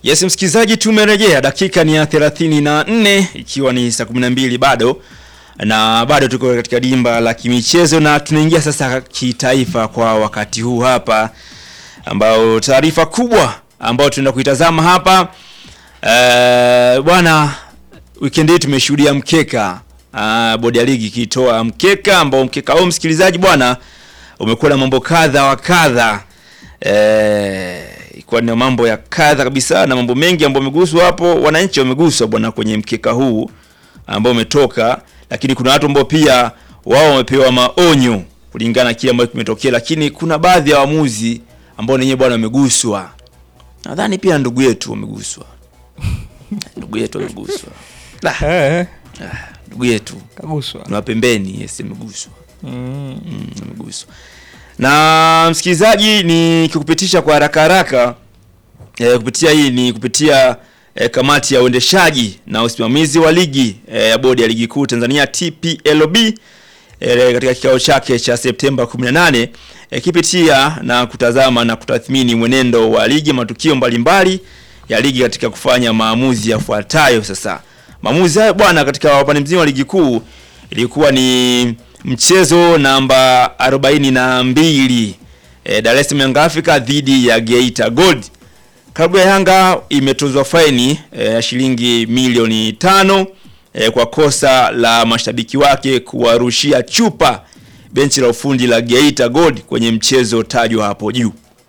Yes, msikilizaji, tumerejea. Dakika ni ya 34 ikiwa ni saa 12 bado na bado tuko katika dimba la kimichezo na tunaingia sasa kitaifa kwa wakati huu hapa, ambao taarifa kubwa ambayo tunaenda kuitazama hapa eh, bwana, weekend hii tumeshuhudia mkeka uh, bodi ya ligi ikitoa mkeka ambao mkeka huu msikilizaji bwana umekuwa na mambo kadha wa kadha eh, ilikuwa ni mambo ya kadha kabisa na mambo mengi ambayo yameguswa hapo. Wananchi wameguswa bwana kwenye mkeka huu ambao umetoka, lakini kuna watu ambao pia wao wamepewa maonyo kulingana na kile ambacho kimetokea, lakini kuna baadhi ya waamuzi ambao wenyewe bwana wameguswa. Nadhani pia ndugu yetu wameguswa, ndugu yetu wameguswa, La, Eh, ndugu yetu kaguswa. ni wa pembeni, yes, ameguswa Mm. Mm, ameguswa. Na msikilizaji, ni kikupitisha kwa haraka haraka e, kupitia hii ni kupitia e, kamati ya uendeshaji na usimamizi wa ligi e, ya bodi ya ligi kuu Tanzania TPLB e, katika kikao chake cha Septemba 18 e, kipitia na kutazama na kutathmini mwenendo wa ligi, matukio mbalimbali ya ligi katika kufanya maamuzi yafuatayo. Sasa maamuzi hayo bwana, katika upande mzima wa ligi kuu ilikuwa ni mchezo namba 42 e, Dar es Salaam Young Africa dhidi ya Geita Gold. Klabu ya Yanga imetozwa faini ya e, shilingi milioni tano e, kwa kosa la mashabiki wake kuwarushia chupa benchi la ufundi la Geita Gold kwenye mchezo tajwa hapo juu.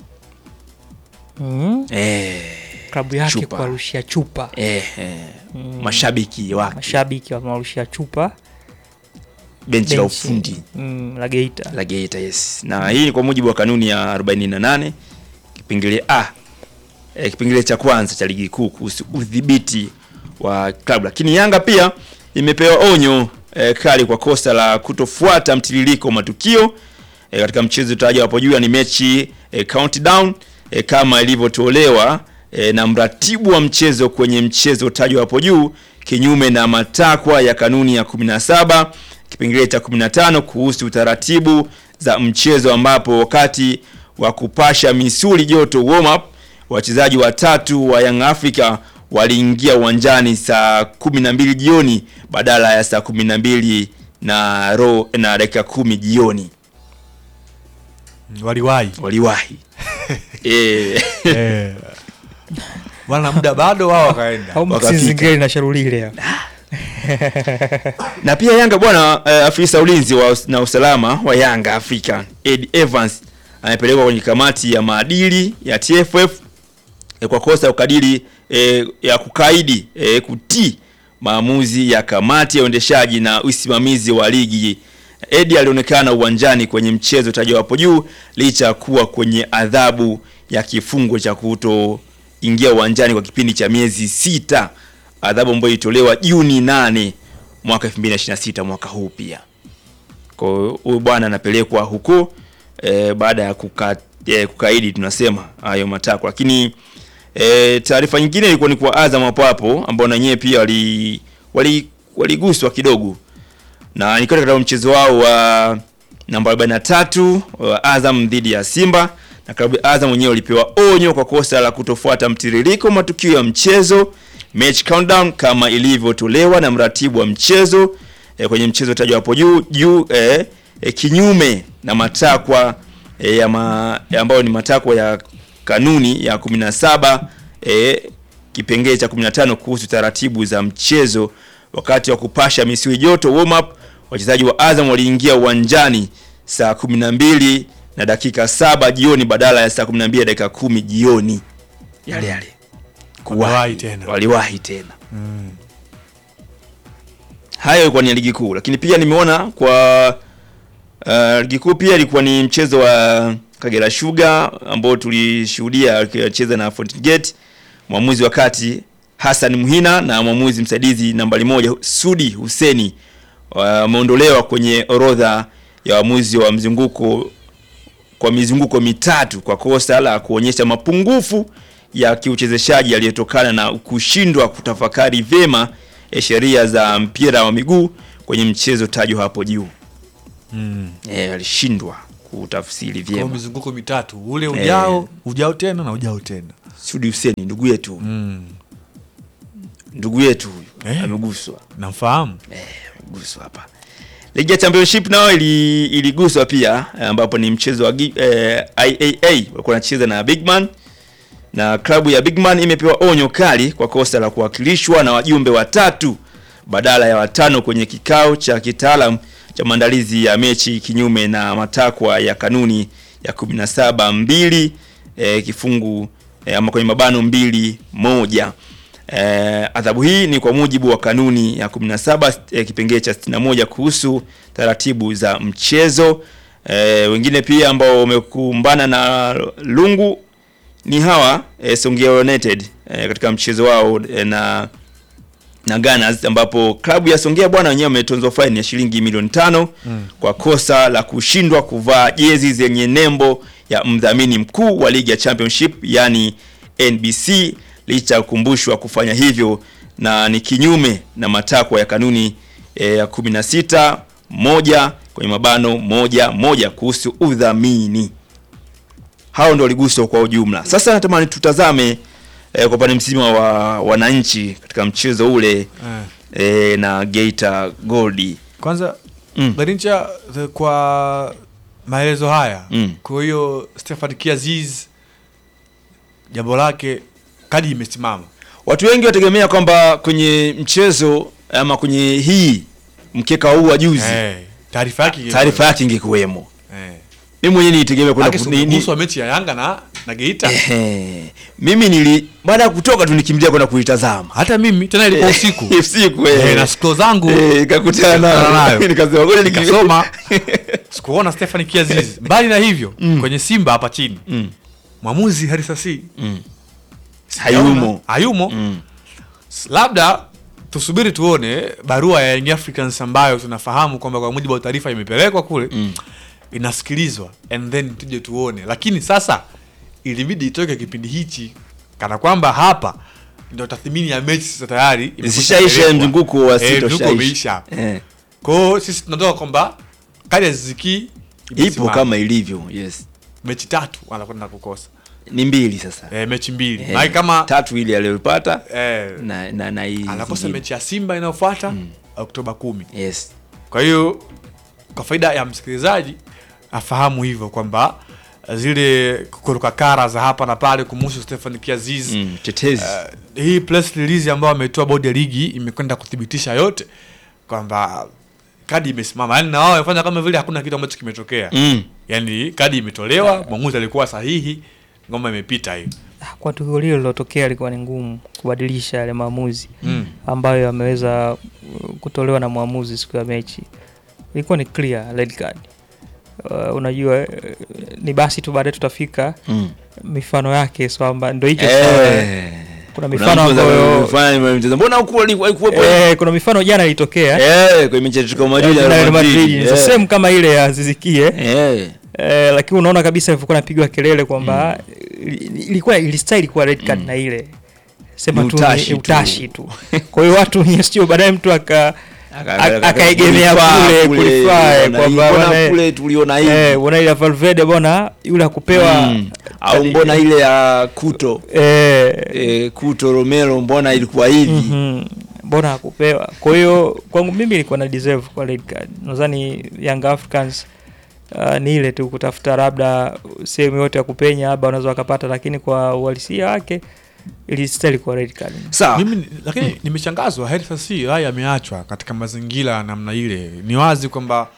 Mm. E, Klabu yake Chupa. kuwarushia chupa, e, e, mashabiki wake mashabiki wamewarushia chupa benchi la benchi, ufundi mm, la Geita. la Geita yes. Na hii ni kwa mujibu wa kanuni ya 48 kipengele A e, kipengele cha kwanza cha ligi kuu kuhusu udhibiti wa klabu. Lakini Yanga pia imepewa onyo e, kali kwa kosa la kutofuata mtiririko wa matukio e, katika mchezo utaja hapo juu ni mechi e, countdown e, kama ilivyotolewa e, na mratibu wa mchezo kwenye mchezo utajwa hapo juu kinyume na matakwa ya kanuni ya 17 kipengele cha 15 kuhusu taratibu za mchezo ambapo wakati wa kupasha misuli joto warm up wachezaji watatu wa Young Africa waliingia uwanjani saa 12 jioni badala ya saa 12 na ro na dakika kumi jioni waliwahi waliwahi eh, Eh. wana muda bado wao wakaenda Au wakafika. msizingeli na sharulile hapa. na pia Yanga bwana eh, afisa ulinzi wa, us- na usalama wa Yanga Africa Ed Evans amepelekwa kwenye kamati ya maadili ya TFF eh, kwa kosa ya ukadiri eh, ya kukaidi eh, kutii maamuzi ya kamati ya uendeshaji na usimamizi wa ligi. Edi alionekana uwanjani kwenye mchezo tajwa hapo juu licha ya kuwa kwenye adhabu ya kifungo cha kutoingia uwanjani kwa kipindi cha miezi sita, adhabu ambayo ilitolewa Juni 8 mwaka 2026 mwaka huu pia. Kwa hiyo huyu bwana anapelekwa huko e, baada ya kuka, e, kukaidi tunasema hayo matakwa, lakini e, taarifa nyingine ilikuwa ni kwa Azam hapo hapo ambao na wenyewe pia wali wali waliguswa kidogo na nikiwa katika mchezo wao wa namba 43 wa Azam dhidi ya Simba na klabu ya Azam wenyewe walipewa onyo kwa kosa la kutofuata mtiririko wa matukio ya mchezo match countdown kama ilivyotolewa na mratibu wa mchezo e, kwenye mchezo tajwa hapo juu juu e, e, kinyume na matakwa e, ya ma, ya ambayo ni matakwa ya kanuni ya 17 e, kipengele cha 15 kuhusu taratibu za mchezo wakati wa kupasha misuli joto warm up wachezaji wa Azam waliingia uwanjani saa 12 na dakika saba jioni badala ya saa 12 na dakika kumi jioni yale yale Waliwahi tena. waliwahi tena hayo ilikuwa ni ya ligi kuu lakini pia nimeona kwa uh, ligi kuu pia ilikuwa ni mchezo wa Kagera Sugar ambao tulishuhudia akicheza na Fountain Gate mwamuzi wa kati Hassan Muhina na mwamuzi msaidizi nambari moja Sudi Huseni wameondolewa kwenye orodha ya waamuzi wa mzunguko kwa mizunguko mitatu kwa kosa la kuonyesha mapungufu ya kiuchezeshaji yaliyotokana na kushindwa kutafakari vyema eh, sheria za mpira wa miguu kwenye mchezo tajwa hapo juu. Mm. Eh, alishindwa kutafsiri Kwa vyema. mizunguko mitatu ule ujao ujao tena na ujao tena Sudi Hussein ndugu yetu mm. ndugu yetu huyu Eh. ameguswa namfahamu guswa hapa. Ligi ya Championship nayo ili, iliguswa pia eh, ambapo ni mchezo wa gi- eh, IAA walikuwa wanacheza na Bigman na klabu ya Bigman imepewa onyo kali kwa kosa la kuwakilishwa na wajumbe watatu badala ya watano kwenye kikao cha kitaalam cha maandalizi ya mechi kinyume na matakwa ya kanuni ya 17 mbili eh, kifungu eh, ama kwenye mabano mbili moja. Eh, adhabu hii ni kwa mujibu wa kanuni ya 17 eh, kipengee cha 61 kuhusu taratibu za mchezo. Eh, wengine pia ambao wamekumbana na lungu ni hawa eh, Songea United eh, katika mchezo wao eh, na na Gunners ambapo klabu ya Songea bwana wenyewe wametonzwa faini ya shilingi milioni tano mm. kwa kosa la kushindwa kuvaa jezi zenye nembo ya mdhamini mkuu wa ligi ya Championship yani NBC licha ya kukumbushwa kufanya hivyo na ni kinyume na matakwa ya kanuni eh, ya 16 moja kwenye mabano moja moja kuhusu udhamini. Hao ndio waliguswa kwa ujumla. Sasa natamani tutazame eh, kwa upande mzima wa wananchi katika mchezo ule eh. eh, na Geita Gold. kwanza Mm. Garincha the- kwa maelezo haya Mm. kwa hiyo Stefan Kiaziz jambo lake kadi imesimama Watu wengi wategemea kwamba kwenye mchezo ama kwenye hii mkeka huu wa juzi eh, taarifa yake ingekuwa- taarifa yake ingekuwemo. eh. Mimi mwenyewe nitegemea kwenda Lakini ku- si ni- ni- kuhusu wa mechi ya Yanga na, na Geita Ehe. Mimi nili baada ya kutoka tu nikimbilia kwenda kuitazama. hata mimi tena ilikuwa usiku Usiku eh. eh, na scroll zangu Eh, nikakutana Nikakutana nayo. nayo. Nikasema ngoja nika- nikasoma sikuona Stefan Kiaziz mbali na hivyo kwenye Simba hapa chini Mm. mwamuzi Harisasi Mm. Hayumo. hayumo Mm. labda tusubiri tuone barua ya Young Africans ambayo tunafahamu kwamba kwa mujibu wa taarifa imepelekwa kule Mm. inasikilizwa and then tuje tuone lakini sasa ilibidi itoke kipindi hichi kana kwamba hapa ndio tathmini ya mechi sasa tayari imekwisha Zishaisha pelekwa. mzunguko wa Eh, sita mzunguko ushaisha. umeisha Eh. kwa hiyo sisi tunatoka kwamba kadi ya Ziziki Ipo imesimama. kama ilivyo. Yes. mechi tatu anakwenda kukosa Ni mbili sasa. eh, mechi mbili Eh, maana kama tatu ile aliyopata eh, na na na hii anakosa zingine. mechi ya Simba inayofuata Oktoba kumi Yes. Kwa hiyo kwa faida ya msikilizaji afahamu hivyo kwamba zile kuruka kara za hapa na pale kumuhusu Stefan Kiaziz Mm, tetezi. uh, hii press release ambayo ametoa bodi ya ligi imekwenda kuthibitisha yote kwamba kadi imesimama, yani na wao wamefanya kama vile hakuna kitu ambacho kimetokea Mm. yani kadi imetolewa, mwamuzi alikuwa sahihi, ngoma imepita hiyo. Kwa tukio lile lilotokea ilikuwa ni ngumu kubadilisha yale maamuzi Mm. ambayo yameweza uh, kutolewa na mwamuzi siku ya mechi. Ilikuwa ni clear red card. Uh, unajua uh, ni basi tu baadaye tutafika Mm. mifano yake so kwamba ndio hicho sawa. Eh. Kuna Kuna mifano mtu ambayo amefanya mchezo. Mbona huko alikuwepo? eh, kuna mifano jana ilitokea Eh, kwenye mechi ya Atletico Madrid na na Real Real Madrid Madrid. ni the Eh. same kama ile ya Zizikie Eh. eh, lakini unaona kabisa ilivyokuwa napigwa kelele kwamba ili- ilikuwa ilistahili kuwa red card na ile sema Ni tu utashi ni tu. utashi tu. Kwa hiyo watu sio baadaye mtu aka Aka- aka- aka- akaegemea kulifaa kule kule, kulifaa uliona hii, kwamba mbona bwana, kule tuliona hivi. eh, bwana ile ya Valverde bwana yule akupewa Mm. Au mbona ile ya Kuto eh, eh, Kuto Romero mbona ilikuwa hivi? mhm, mbona hakupewa? Kwa hiyo kwangu mimi ilikuwa na deserve kwa red card. Nadhani Young Africans uh, ni ile tu kutafuta labda sehemu yote ya kupenya labda wanaweza wakapata, lakini kwa uhalisia wake ilistahili kwa red card. Sawa. Mimi ni- lakini nimeshangazwa Hertha si haya ameachwa katika mazingira ya namna ile. Ni wazi kwamba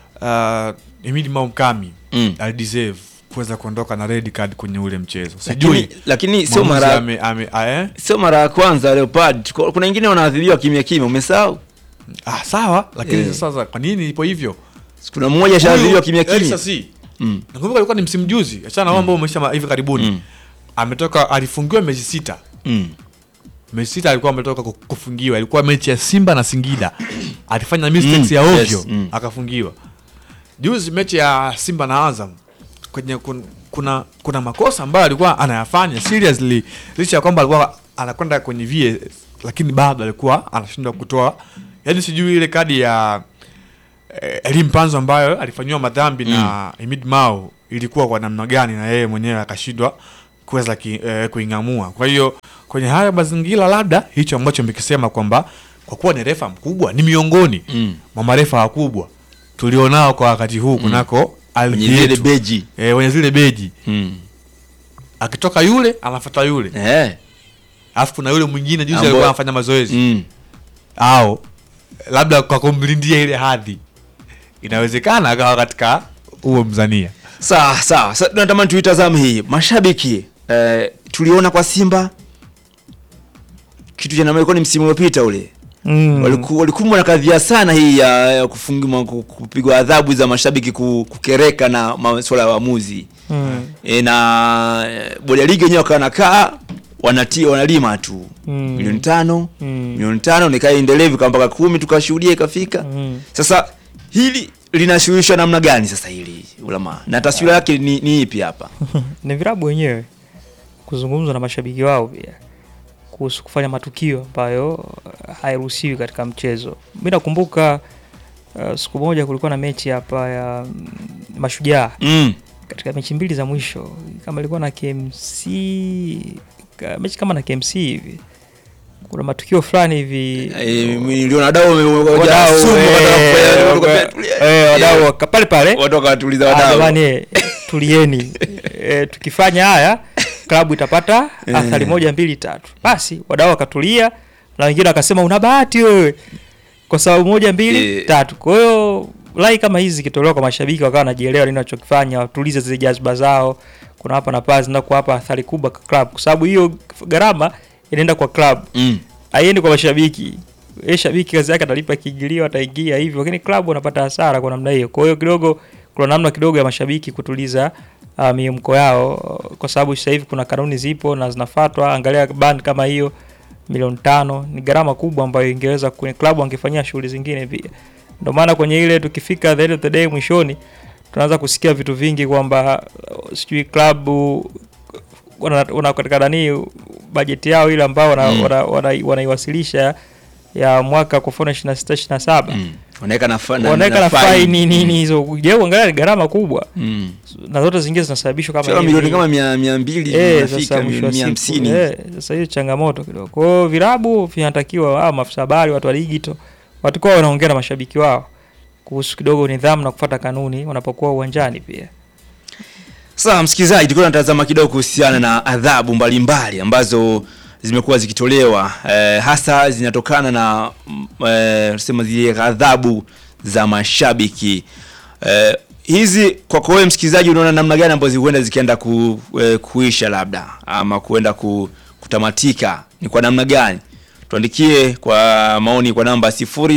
uh, Emili Maukami Mm. alideserve kuweza kuondoka na red card kwenye ule mchezo. Lakini, Sijui lakini sio mwamuzi mara ame, ame, a, eh? sio mara ya kwanza Leopard. Kuna kuna wengine wanaadhibiwa kimya kimya, umesahau? Ah, sawa lakini Eh. sasa kwa nini ipo hivyo? Kuna mmoja ashaadhibiwa kimya Hertha kimya. si Mm. nakumbuka alikuwa ni msimu juzi, achana na mambo umeisha ma- hivi karibuni. Mm. Ametoka alifungiwa mechi sita. Mm. Mechi sita alikuwa ametoka ku- kufungiwa, ilikuwa mechi ya Simba na Singida. Alifanya mistakes Mm, ya yes, ovyo mm. akafungiwa. Juzi mechi ya Simba na Azam kwenye kun, kuna kuna makosa ambayo alikuwa anayafanya seriously, licha ya kwamba alikuwa anakwenda kwenye VAR, lakini bado alikuwa anashindwa kutoa, yaani sijui ile kadi ya eh, Elie Mpanzu ambayo alifanyiwa madhambi na Emid Mao ilikuwa kwa namna gani na yeye mwenyewe akashindwa kuweza ki, eh, kuing'amua. Kwa hiyo kwenye haya mazingira, labda hicho ambacho mekisema kwamba kwa kuwa ni refa mkubwa, ni miongoni Mm. mwa marefa wakubwa tulionao kwa wakati huu kunako ardhi Kwenye zile yetu. beji. eh, wenye zile beji, Mm. akitoka yule anafuata yule, Eh. alafu kuna yule mwingine juzi Ambo- alikuwa anafanya mazoezi Mm. au labda kwa kumlindia ile hadhi, inawezekana akawa katika huo mzania. Sawa sawa. Sasa tunatamani tuitazame hii. Mashabiki eh, tuliona kwa Simba kitu cha namna ni msimu uliopita ule. Mm. Waliku- walikumbwa na kadhia sana hii ya, ya kufungiwa ku- kupigwa adhabu za mashabiki ku- kukereka na masuala ya waamuzi Mm. e, na e, bodi ya ligi wenyewe wakawa nakaa wanatia wanalima tu Mm. milioni tano Mm. milioni tano nikaa endelevu kama mpaka kumi tukashuhudia ikafika Mm. sasa hili linashughulishwa namna gani sasa hili ulama na taswira yake ni, ni ipi hapa ni virabu wenyewe kuzungumza na mashabiki wao pia kuhusu kufanya matukio ambayo uh, hairuhusiwi katika mchezo. Mi nakumbuka uh, siku moja kulikuwa na mechi hapa ya mm, Mashujaa mm. katika mechi mbili za mwisho, kama ilikuwa na KMC ka- mechi kama na KMC hivi, kuna matukio fulani hivi e, niliona wadau wame- wadau wajasumu, eh, wataka kufanya- waka- eh, wadau waka- pale pale watu wakawatuliza Ah, wadau jamani eh, tulieni eh, tukifanya haya klabu itapata athari moja mbili tatu basi wadau wakatulia na wengine wakasema una bahati wewe kwa sababu moja mbili Eh. tatu kwa hiyo lai kama hizi zikitolewa kwa mashabiki wakawa wanajielewa nini wanachokifanya watulize zile jazba zao kuna hapa na pale zinaenda kuwapa athari kubwa kwa club kwa sababu hiyo gharama inaenda kwa club mm. haiendi kwa mashabiki ye shabiki kazi yake atalipa kiingilio ataingia hivyo lakini klabu wanapata hasara kwa namna hiyo kwa hiyo kidogo kuna namna kidogo ya mashabiki kutuliza uh, miemko yao kwa sababu sasa hivi kuna kanuni zipo na zinafatwa angalia band kama hiyo milioni tano ni gharama kubwa ambayo ingeweza kwenye klabu angefanyia shughuli zingine pia ndio maana kwenye ile tukifika the end of the day mwishoni tunaanza kusikia vitu vingi kwamba uh, sijui klabu wana, wana katika nani bajeti yao ile ambao wana, Mm. wana, wana, wanaiwasilisha ya mwaka kwa mfano 26 27 mm. wanaweka na, fa- na, wanaweka na faini nini hizo je uangalia ni gharama kubwa mm. na zote zingine zinasababishwa kama Sio hivi. milioni kama mia, mia mbili Eh, inafika sasa mwisho wa mia siku, hamsini eh, sasa hiyo changamoto kidogo kwa hiyo virabu vinatakiwa ah, maafisa habari watu wa digito watakuwa wanaongea na mashabiki wao kuhusu kidogo nidhamu na kufuata kanuni wanapokuwa uwanjani pia Sasa msikilizaji, tulikuwa tunatazama kidogo kuhusiana na adhabu mbalimbali ambazo zimekuwa zikitolewa eh, hasa zinatokana na mm, eh, sema zile adhabu za mashabiki eh, hizi kwako wewe msikilizaji, unaona namna gani ambazo huenda zikienda ku, eh, kuisha labda ama kuenda ku, kutamatika ni kwa namna gani? Tuandikie kwa maoni kwa namba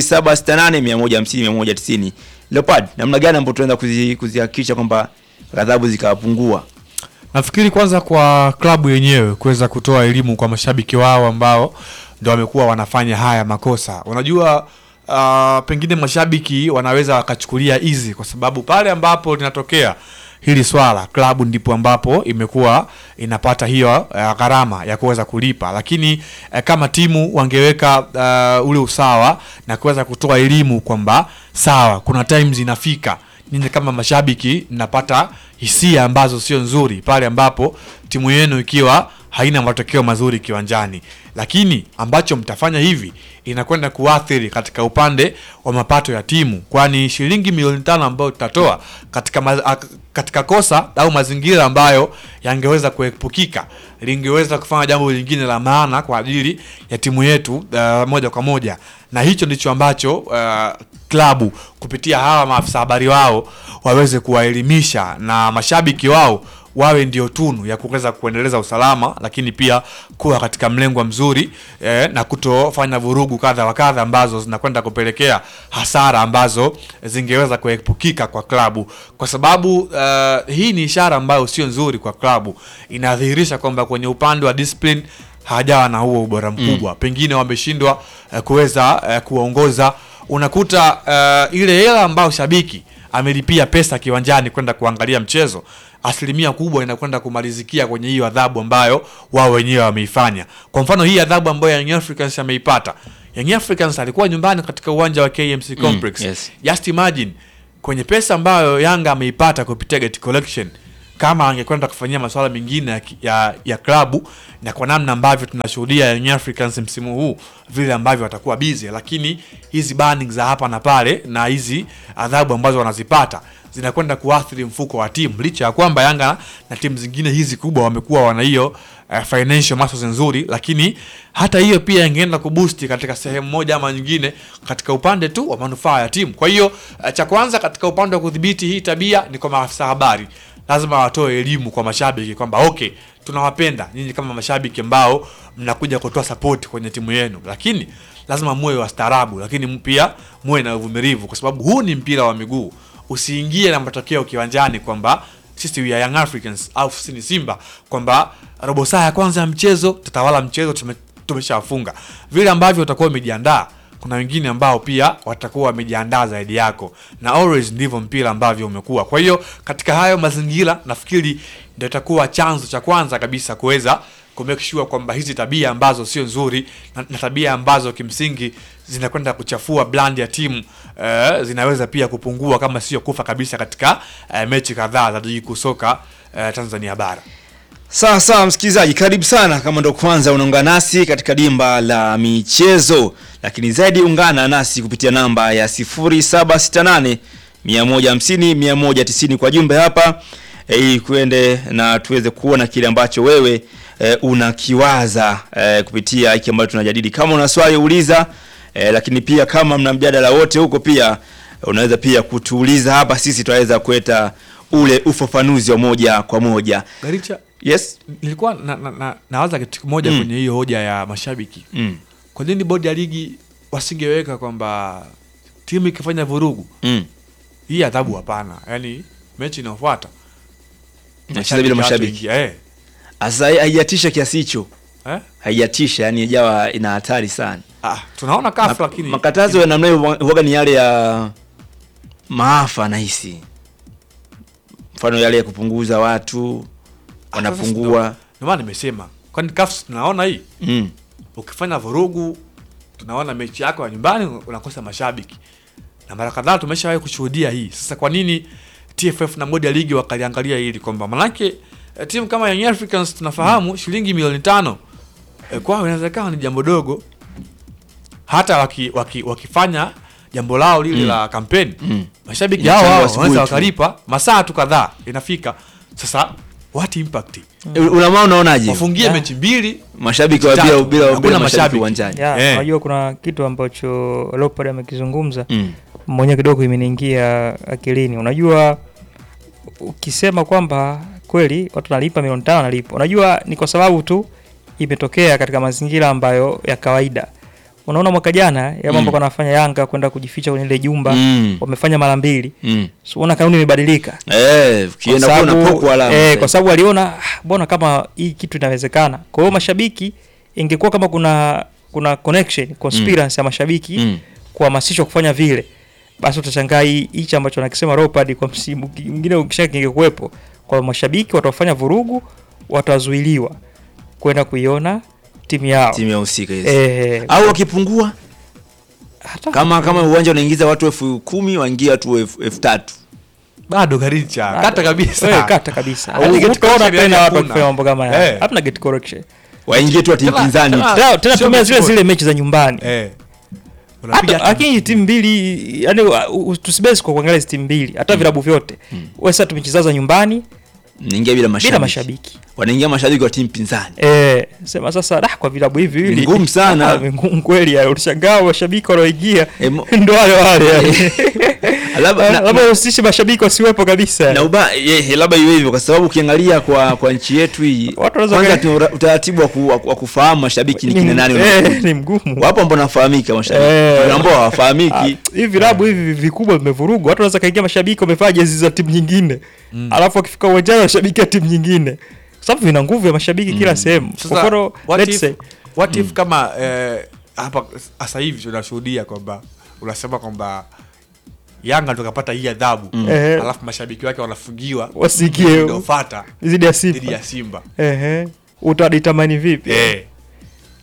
0768 150 190. Leopard, namna gani ambapo tunaenda kuzi- kuzihakikisha kwamba adhabu zikapungua? Nafikiri kwanza kwa klabu yenyewe kuweza kutoa elimu kwa mashabiki wao ambao ndio wamekuwa wanafanya haya makosa. Unajua uh, pengine mashabiki wanaweza wakachukulia easy kwa sababu pale ambapo linatokea hili swala klabu ndipo ambapo imekuwa inapata hiyo uh, gharama ya kuweza kulipa, lakini uh, kama timu wangeweka uh, ule usawa na kuweza kutoa elimu kwamba sawa, kuna times inafika ninyi kama mashabiki mnapata hisia ambazo sio nzuri pale ambapo timu yenu ikiwa haina matokeo mazuri kiwanjani, lakini ambacho mtafanya hivi inakwenda kuathiri katika upande wa mapato ya timu, kwani shilingi milioni tano ambayo tutatoa katika, ma, a- katika kosa au mazingira ambayo yangeweza kuepukika lingeweza kufanya jambo lingine la maana kwa ajili ya timu yetu uh, moja kwa moja, na hicho ndicho ambacho uh, klabu kupitia hawa maafisa habari wao waweze kuwaelimisha na mashabiki wao wawe ndio tunu ya kuweza kuendeleza usalama, lakini pia kuwa katika mlengwa mzuri eh, na kutofanya vurugu kadha wa kadha ambazo zinakwenda kupelekea hasara ambazo zingeweza kuepukika kwa klabu, kwa sababu uh, hii ni ishara ambayo sio nzuri kwa klabu. Inadhihirisha kwamba kwenye upande wa discipline hajawa na huo ubora mkubwa mm. Pengine wameshindwa uh, kuweza uh, kuongoza. Unakuta uh, ile hela ambayo shabiki amelipia pesa kiwanjani kwenda kuangalia mchezo, asilimia kubwa inakwenda kumalizikia kwenye hiyo adhabu ambayo wao wenyewe wameifanya. Kwa mfano hii adhabu ambayo Young Africans ameipata Young Africans alikuwa nyumbani katika uwanja wa KMC Complex. yes. Just imagine kwenye pesa ambayo Yanga ameipata kupitia gate collection, kama angekwenda kufanyia masuala mengine ya, ki- ya, ya klabu na kwa namna ambavyo tunashuhudia Young Africans msimu huu vile ambavyo watakuwa busy, lakini hizi banning za hapa na pale na hizi adhabu ambazo wanazipata zinakwenda kuathiri mfuko wa timu, licha ya kwamba Yanga na timu zingine hizi kubwa wamekuwa wana hiyo uh, financial muscles nzuri, lakini hata hiyo pia ingeenda kuboost katika sehemu moja ama nyingine katika upande tu wa manufaa ya timu. Kwa hiyo uh, cha kwanza katika upande wa kudhibiti hii tabia ni kwa maafisa habari, lazima watoe elimu kwa mashabiki kwamba okay, tunawapenda nyinyi kama mashabiki ambao mnakuja kutoa support kwenye timu yenu, lakini lazima muwe wastaarabu, lakini pia muwe na uvumilivu, kwa sababu huu ni mpira wa miguu. Usiingie na matokeo kiwanjani kwamba sisi we are Young Africans au sisi ni Simba kwamba robo saa ya kwanza ya mchezo tutawala mchezo tume, tumeshafunga. Vile ambavyo utakuwa umejiandaa, kuna wengine ambao pia watakuwa wamejiandaa zaidi yako, na always ndivyo mpira ambavyo umekuwa. Kwa hiyo katika hayo mazingira, nafikiri ndio itakuwa chanzo cha kwanza kabisa kuweza ku make sure kwamba hizi tabia ambazo sio nzuri na, na tabia ambazo kimsingi zinakwenda kuchafua brand ya timu eh, zinaweza pia kupungua kama sio kufa kabisa katika eh, mechi kadhaa za ligi kuu soka eh, Tanzania bara. Sawa sawa, msikilizaji, karibu sana kama ndo kwanza unaungana nasi katika dimba la michezo, lakini zaidi ungana nasi kupitia namba ya 0768 150 190 kwa jumbe hapa eh, ili kuende na tuweze kuona kile ambacho wewe e, unakiwaza e, kupitia hiki ambacho tunajadili. Kama una swali uliza, e, lakini pia kama mna mjadala wote huko pia unaweza pia kutuuliza hapa, sisi tutaweza kuleta ule ufafanuzi wa moja kwa moja. Garicha, Yes. nilikuwa na, na, na, nawaza kitu kimoja Mm. kwenye hiyo hoja ya mashabiki. Mm. Kwa nini bodi ya ligi wasingeweka kwamba timu ikifanya vurugu Mm. hii adhabu? Hapana, yaani mechi inayofuata Nacheza bila mashabiki. hawataingia, eh, Asa haijatisha kiasi hicho. eh? Haijatisha, yani ijawa ina hatari sana. Ah, tunaona kafu Ma- lakini makatazo ya namna hiyo huwaga ni yale ya maafa nahisi, mfano yale ya kupunguza watu Ah, sasa wanapungua. ndio maana nimesema, kwani kafu tunaona hii Mm. ukifanya vurugu, tunaona mechi yako ya nyumbani unakosa mashabiki, na mara kadhaa tumeshawahi kushuhudia hii. Sasa kwa nini TFF na bodi ya ligi wakaliangalia hili kwamba manake eh, timu kama Young Africans tunafahamu shilingi milioni tano eh, kwao inaweza ikawa ni jambo dogo, hata waki, waki, wakifanya jambo lao lile Mm. la kampeni Mm. mashabiki Inachangwa hao hao asubuhi wanaweza tu. wakalipa masaa tu kadhaa inafika. Sasa what impact? Ulama unaonaje? Wafungie Yeah. mechi mbili Mashabiki wa Tatu. bila bila Hakuna bila mashabiki mashabiki. uwanjani. ya Eh. unajua kuna kitu ambacho Leopard amekizungumza Mm. mwenyewe kidogo imeniingia akilini. Unajua, ukisema kwamba kweli watu wanalipa milioni tano wanalipa, unajua ni kwa sababu tu imetokea katika mazingira ambayo ya kawaida. Unaona mwaka jana ya mambo Mm. wanafanya Yanga kwenda kujificha kwenye ile jumba Mm. wamefanya mara mbili, Mm. so unaona kanuni imebadilika Eh, ukienda Kwa kuna sababu- poko alama. eh, kwa sababu aliona "Ah, mbona kama hii kitu inawezekana. Kwa hiyo mashabiki, ingekuwa kama kuna kuna connection conspiracy ya mashabiki Mm. kuhamasishwa kufanya vile, basi utashangaa hii- hichi ambacho anakisema Leopard kwa msimu ki- mwingine ukisha kingekuwepo kwa mashabiki watafanya vurugu, watazuiliwa kwenda kuiona timu yao Timu ya husika hizo. eh, Au wakipungua hata kama kama uwanja unaingiza watu elfu kumi waingia watu elfu elfu tatu. bado Garicha kata kabisa Eh, kata kabisa. Au Yaani gate utaona correction tena watu hakuna. wakifanya mambo kama haya. Eh. Hapana gate correction. Waingie tu wa timu Tena- pinzani. tena- Tena tena sio tumia zile mechi zile mechi za nyumbani. eh unapiga Hata lakini timu mbili yani tusibesi kwa kuangalia hizi timu mbili hata vilabu vyote. Wewe sasa tumechezaza nyumbani Naingia bila mashabiki. bila mashabiki. Wanaingia mashabiki wa timu pinzani. Eh, sema sasa da kwa vilabu hivi Ni viwili ngumu sana. Ah, ni ngumu kweli ya ulishangaa mashabiki wanaoingia Eh, mo- ndo wale wale yani. Labda- na- Labda usishe mashabiki wasiwepo kabisa. yani. na uba ye, labda iwe hivyo kwa sababu ukiangalia kwa kwa nchi yetu hii Watu wanaweza kwanza ka- tuna utaratibu wa, ku, wa, wa kufahamu mashabiki ni kina nani eh, unakuja. ni mgumu. wapo ambao wanafahamika mashabiki Eh. Kuna ambao Ah, hawafahamiki hivi vilabu hivi vikubwa vimevurugwa, watu wanaweza kaingia mashabiki wamevaa jezi za timu nyingine alafu wakifika uwanjani washabiki ya timu nyingine, kwa sababu vina nguvu ya mashabiki kila sehemu. Kwa Sasa, mfano, what let's if- say what if kama eh, hapa sasa hivi tunashuhudia kwamba unasema kwamba Yanga tukapata hii adhabu Ehe. alafu mashabiki wake wanafungiwa Wasikie. inayofuata zidi ya dhidi Simba ya Simba ehe, utaditamani vipi? eh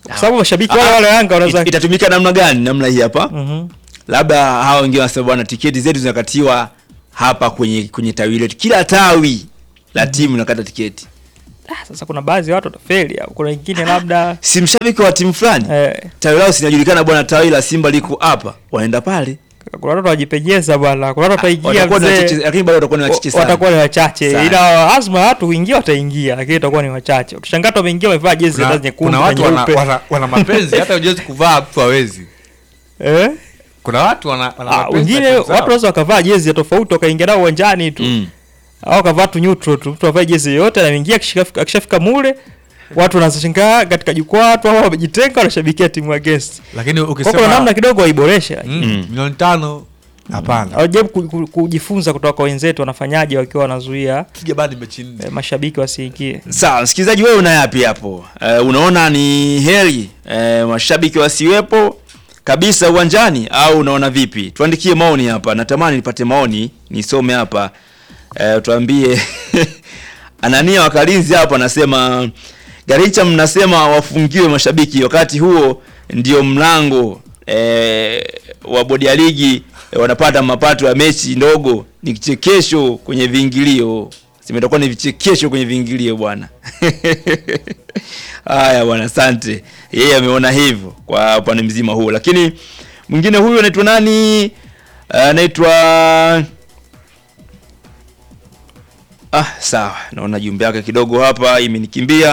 kwa sababu mashabiki wale wale Yanga wanaweza It- itatumika namna gani? Namna hii hapa Mhm. labda hao wengine wanasema bwana, tiketi zetu zinakatiwa hapa kwenye kwenye tawi letu, kila tawi la timu nakata tiketi. Ah, sasa kuna baadhi ya watu watafeli au kuna wengine labda Si mshabiki wa timu fulani eh, tawi lao sinajulikana, bwana, tawi la Simba liko hapa, wanaenda pale, kuna watu wajipenyeza bwana, kuna watu wataingia watakuwa ni mzee. wachache, lakini bado watakuwa ni wachache Wa- sana. watakuwa ni wachache Sana. ila azma ya watu kuingia wataingia lakini itakuwa ni wachache utashangaa watu wameingia wamevaa jezi kuna, hata nyekundu kuna na watu wana, nyeupe. wana, wana mapenzi hata ujuezi kuvaa mtu hawezi eh? kuna watu wana, wana ah, mapenzi wengine na timu watu zao. wanaweza wakavaa jezi ya tofauti wakaingia nao uwanjani tu Mm. au wakavaa tu neutral tu mtu avae jezi yoyote anaingia akishika- akishafika mule watu wanashangaa katika jukwaa watu hao wamejitenga wanashabikia timu ya guest lakini kwa ukisema kuna namna kidogo waiboresha mm, Mm. milioni tano hapana hawajaribu ku- ku- kujifunza kutoka kwa wenzetu wanafanyaje wakiwa wanazuia piga badi mechi nne eh, mashabiki wasiingie Sawa, msikilizaji, wewe una yapi hapo? Uh, unaona ni heri uh, mashabiki wasiwepo kabisa uwanjani au unaona vipi? Tuandikie maoni hapa, natamani nipate maoni nisome hapa. Uh, tuambie Anania Wakalinzi hapa anasema Garicha, mnasema wafungiwe mashabiki, wakati huo ndio mlango eh, wa bodi ya ligi eh, wanapata mapato ya mechi ndogo. Ni kichekesho kwenye viingilio, zimetakuwa ni vichekesho kwenye viingilio bwana. Haya bwana, asante. Yeye ameona hivyo kwa upande mzima huo, lakini mwingine huyu anaitwa nani? Anaitwa Ah, sawa, naona jumbe yake kidogo hapa imenikimbia.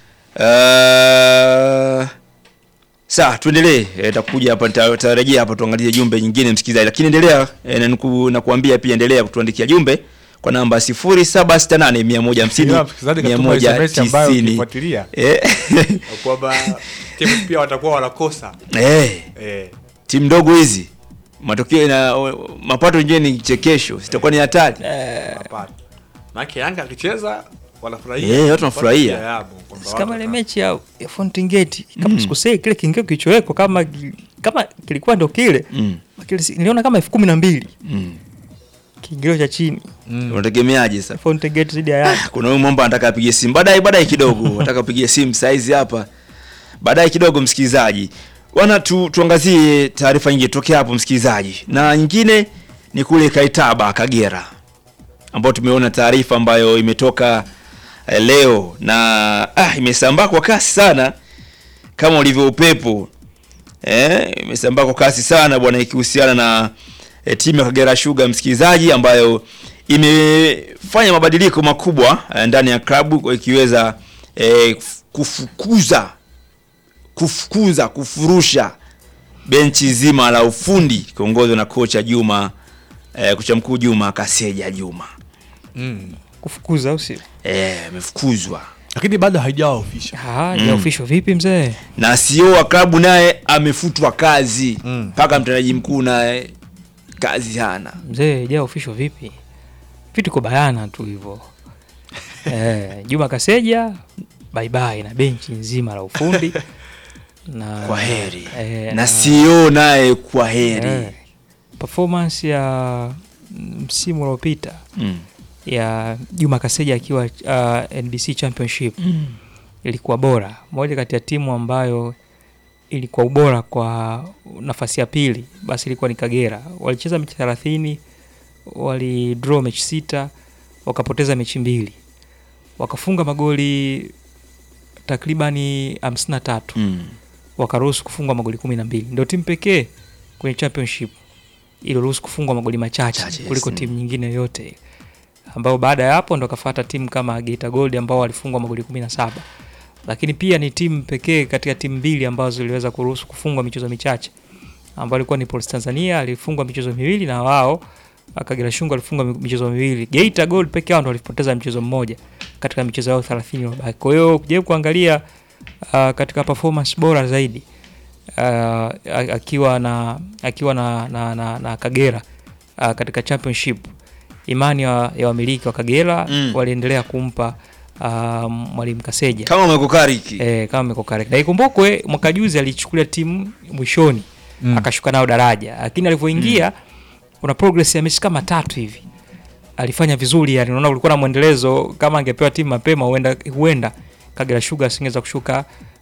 Uh, sawa, tuendelee. E, takuja hapa nita- nitarejea hapa tuangalie jumbe nyingine msikilizaji, lakini endelea e, na niku- na kuambia pia endelea kutuandikia jumbe kwa namba 0768 Ila 150 msikilizaji katuma SMS ambayo 190. ukifuatilia Eh, kwamba timu pia watakuwa wanakosa eh, eh. timu ndogo hizi matokeo na mapato yenyewe ni chekesho, sitakuwa ni hatari. hapana maana Yanga akicheza wanafurahia Eh, watu wanafurahia. Pia yabo, kwamba Si kama watu ile wana- mechi ya, ya Fountain Gate kama sikosei kile kiingio kilichowekwa kama kama kilikuwa ndo kile Mm, kile si- niliona kama elfu kumi na mbili mm. kiingilio cha chini Mm. Unategemeaje sasa? Fountain Gate zidi ya Yanga kuna huyu mwamba anataka apige simu baadaye baadaye kidogo nataka apige simu saizi hapa baadaye kidogo msikilizaji wana tu, tuangazie taarifa nyingine tokea hapo msikilizaji na nyingine ni kule kaitaba kagera ambao tumeona taarifa ambayo imetoka eh, leo na ah, imesambaa kwa kasi sana kama ulivyo upepo eh, imesambaa kwa kasi sana bwana ikihusiana na eh, timu ya Kagera Sugar msikilizaji, ambayo imefanya mabadiliko makubwa eh, ndani ya klabu kwa ikiweza eh, kufukuza kufukuza kufurusha benchi zima la ufundi kiongozwa na kocha Juma eh, kocha mkuu Juma Kaseja Juma Mm. kufukuza au sio? eh, amefukuzwa lakini bado haijawa official Ah, Mm. ya official vipi mzee? na CEO wa klabu naye amefutwa kazi Mm. mpaka mtendaji mkuu naye kazi hana. Mzee, ja official vipi? Vitu kwa bayana tu hivyo. eh, Juma Kaseja bye bye na benchi nzima la ufundi na Kwa heri eh, na CEO naye kwa heri eh, performance ya msimu uliopita mm. ya Juma Kaseja akiwa uh, NBC Championship ilikuwa bora, moja kati ya timu ambayo ilikuwa ubora kwa nafasi ya pili, basi ilikuwa ni Kagera. Walicheza mechi thelathini, walidraw mechi sita, wakapoteza mechi mbili, wakafunga magoli takribani hamsini na tatu Mm. wakaruhusu kufungwa magoli kumi na mbili. Ndio timu pekee kwenye championship iliyoruhusu kufungwa magoli machache Chache, yes. kuliko Mm. timu nyingine yoyote, ambao baada ya hapo ndo kafata timu kama Geita Gold ambao walifungwa magoli kumi na saba lakini pia ni timu pekee katika timu mbili ambazo ziliweza kuruhusu kufungwa michezo michache ambao ilikuwa ni Police Tanzania alifungwa michezo miwili na wao Kagera Sugar alifungwa mi- michezo miwili. Geita Gold peke yao ndo walipoteza mchezo mmoja katika michezo yao 30 iliyobaki. Kwa hiyo ukijaribu kuangalia uh, katika performance bora zaidi uh, a- akiwa na akiwa na, na, na, na Kagera uh, katika championship imani ya, ya wamiliki wa Kagera Mm. waliendelea kumpa uh, mwalimu Kaseja kama umekokariki eh, kama iko correct. Na ikumbukwe mwaka juzi alichukulia timu mwishoni Mm. akashuka nao daraja, lakini alivyoingia kuna progress ya mechi kama tatu hivi alifanya vizuri, yani unaona ulikuwa na mwendelezo. Kama angepewa timu mapema, huenda huenda Kagera Sugar asingeweza kushuka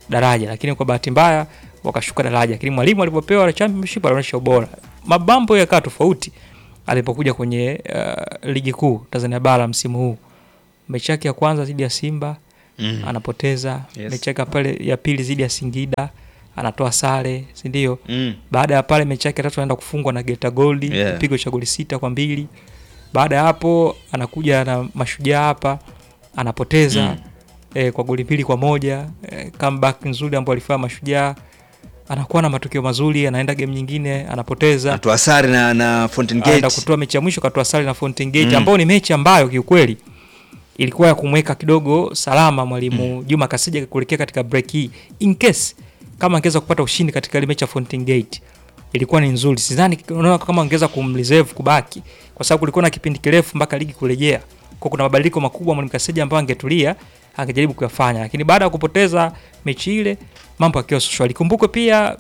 daraja, lakini kwa bahati mbaya wakashuka daraja, lakini mwalimu alipopewa championship alionyesha ubora. Mabambo yakawa tofauti alipokuja kwenye uh, ligi kuu Tanzania bara msimu huu. Mechi yake ya kwanza dhidi ya Simba Mm. anapoteza, Yes. mechi yake ya pale ya pili dhidi ya Singida anatoa sare, si ndio? Mm. Baada ya pale mechi yake ya tatu anaenda kufungwa na Geita Gold Yeah. kipigo cha goli sita kwa mbili. Baada ya hapo anakuja na Mashujaa hapa anapoteza Mm. eh, kwa goli mbili kwa moja eh, comeback nzuri ambayo alifanya Mashujaa, anakuwa na matokeo mazuri, anaenda game nyingine anapoteza, Atoa sare na na Fountain anaenda Gate. kutoa mechi ya mwisho katoa sare na Fountain Gate Mm. ambayo ni mechi ambayo kiukweli ilikuwa ya kumweka kidogo salama mwalimu Juma Kasija kuelekea katika break hii in case kama angeweza kupata ushindi katika ile mechi ya Fountain Gate ilikuwa ni nzuri. Sidhani unaona kama angeweza kumreserve kubaki, kwa sababu kulikuwa na kipindi kirefu mpaka ligi kurejea, kwa kuna mabadiliko makubwa mwalimu Kasija ambayo angetulia angejaribu kuyafanya, lakini baada ya kupoteza mechi ile mambo yakiwa shwari. Kumbukwe pia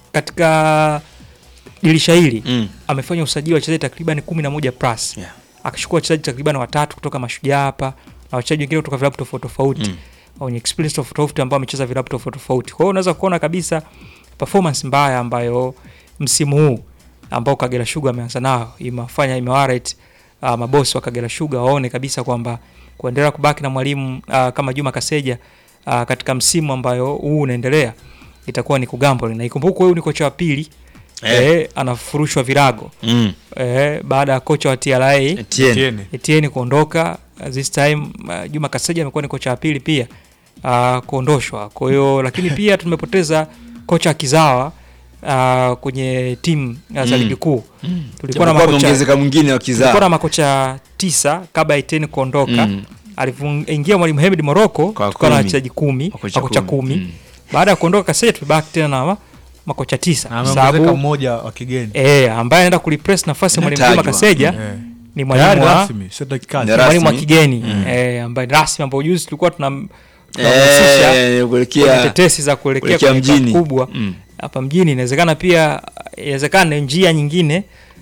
katika dirisha hili Mm. amefanya usajili wa wachezaji takriban kumi na moja plus Yeah. akachukua wachezaji takriban watatu kutoka Mashujaa hapa na wachezaji wengine kutoka vilabu tofauti tofauti Mm. wenye experience tofauti tofauti ambao wamecheza vilabu tofauti tofauti. Kwa hiyo unaweza kuona kabisa performance mbaya ambayo msimu huu ambao Kagera Sugar ameanza nao imewafanya imewarrate uh, mabosi wa Kagera Sugar waone kabisa kwamba kuendelea kubaki na mwalimu uh, kama Juma Kaseja uh, katika msimu ambayo huu unaendelea itakuwa ni kugamble, na ikumbukwe huyu ni kocha wa pili Eh. eh, anafurushwa virago Mm. eh, baada ya kocha wa TRA Etienne. Etienne. Etienne kuondoka uh, this time uh, Juma Kaseja amekuwa ni kocha wa pili pia uh, kuondoshwa. Kwa hiyo lakini pia tumepoteza kocha kizawa uh, kwenye timu uh, za Mm. ligi kuu. Mm. Tulikuwa na Japokuwa makocha ameongezeka mwingine wa tulikuwa na kizaa. makocha tisa kabla ya Etienne kuondoka. Mm. Alivyoingia mwalimu Hemed Morocco Kwa tukawa na kumi. wachezaji kumi, Makocha makocha kumi. kumi. Mm. Baada ya kuondoka Kaseja tulibaki tena na ma- makocha tisa Na kwa ameongezeka sababu mmoja wa kigeni eh, ambaye anaenda kureplace nafasi ya mwalimu Juma Inatajwa. Kaseja Eh. ni Tayari mwalimu wa rasmi, sio dakika Ni ni mwalimu wa rasmi. kigeni Mm. eh, ambaye rasmi ambao juzi tulikuwa tuna tunamhusisha Eh, kwenye kuelekea tetesi za kuelekea kuelekea kwenye klabu mjini. kubwa Mm. hapa mjini. Inawezekana pia, inawezekana ni njia nyingine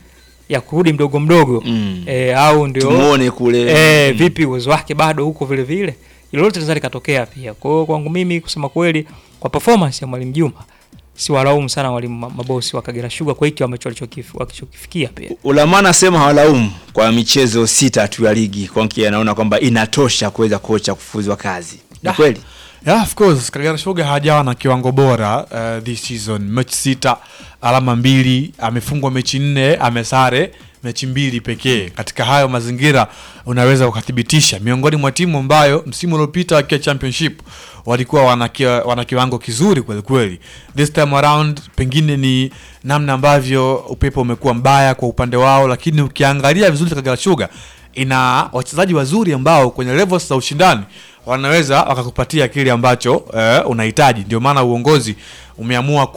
ya kurudi mdogo mdogo Mm. eh, au ndio Tumuone kule. eh, Mm. vipi uwezo wake bado huko vile vile, hilo lote linaweza likatokea pia. Kwa hiyo kwangu mimi kusema kweli, kwa performance ya mwalimu Juma si walaumu sana walimu ma- mabosi wa Kagera Sugar kwa hiki ambacho walichokif- walichokifikia pia. Ulama anasema hawalaumu kwa michezo sita tu ya ligi. Kwanki anaona kwamba inatosha kuweza kocha kufuzwa kazi. Ni Ah. kweli? Yeah, of course Kagera Sugar hajawa na kiwango bora uh, this season. Mechi sita, alama mbili, amefungwa mechi nne, amesare mechi mbili pekee. Katika hayo mazingira unaweza ukathibitisha miongoni mwa timu ambayo msimu uliopita wakiwa championship walikuwa wana, kia- wana kiwango kizuri kweli kweli. This time around pengine ni namna ambavyo upepo umekuwa mbaya kwa upande wao, lakini ukiangalia vizuri Kagera Sugar ina wachezaji wazuri ambao kwenye levels za ushindani wanaweza wakakupatia kile ambacho eh, unahitaji. Ndio maana uongozi umeamua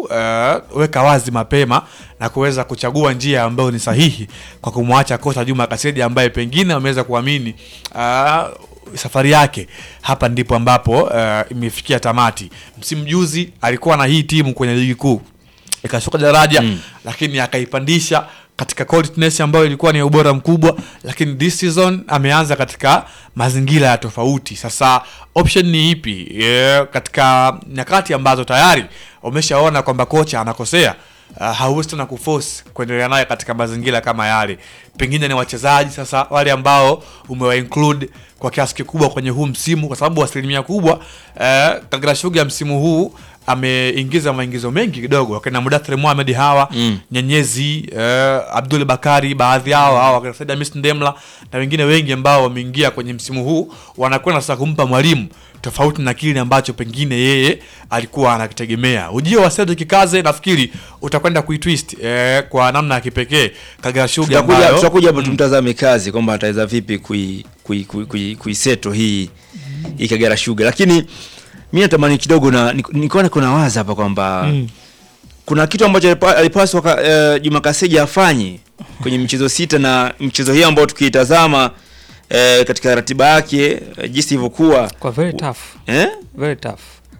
kuweka wazi mapema na kuweza kuchagua njia ambayo ni sahihi kwa kumwacha kocha Juma Kasedi ambaye pengine wameweza kuamini ah, safari yake hapa ndipo ambapo eh, imefikia tamati. Msimu juzi alikuwa na hii timu kwenye ligi kuu ikashuka daraja Mm. lakini akaipandisha katika qualityness ambayo ilikuwa ni ya ubora mkubwa, lakini this season ameanza katika mazingira ya tofauti. Sasa option ni ipi? Yeah, katika nyakati ambazo tayari umeshaona kwamba kocha anakosea uh, hauwezi tena kuforce kuendelea naye katika mazingira kama yale. Pengine ni wachezaji sasa wale ambao umewa include kwa kiasi kikubwa kwenye huu msimu, kwa sababu asilimia kubwa uh, Kagera Sugar msimu huu ameingiza maingizo mengi kidogo wakina Mudathir Mohamed hawa Mm. Nyenyezi eh, Abdul Bakari baadhi yao hawa wakina Said Hamis Ndemla na wengine wengi ambao wameingia kwenye msimu huu wanakwenda sasa kumpa mwalimu tofauti na kile ambacho pengine yeye alikuwa anakitegemea. Ujio wa Cedric Kikaze nafikiri utakwenda kuitwist eh, kwa namna ya kipekee Kagera Sugar Tutakuja ambayo tutakuja hapo tumtazame kazi kwamba ataweza vipi kui kui kui, kui, kuiseto hii hii Kagera Sugar. Lakini mimi natamani kidogo na nikaona kuna waza hapa kwamba Mm. kuna kitu ambacho alipa- alipaswa ka- eh, Juma Kaseja afanye kwenye michezo sita na mchezo hii ambao tukiitazama eh, katika ratiba yake eh, jinsi ilivyokuwa Kwa very tough, eh? very tough.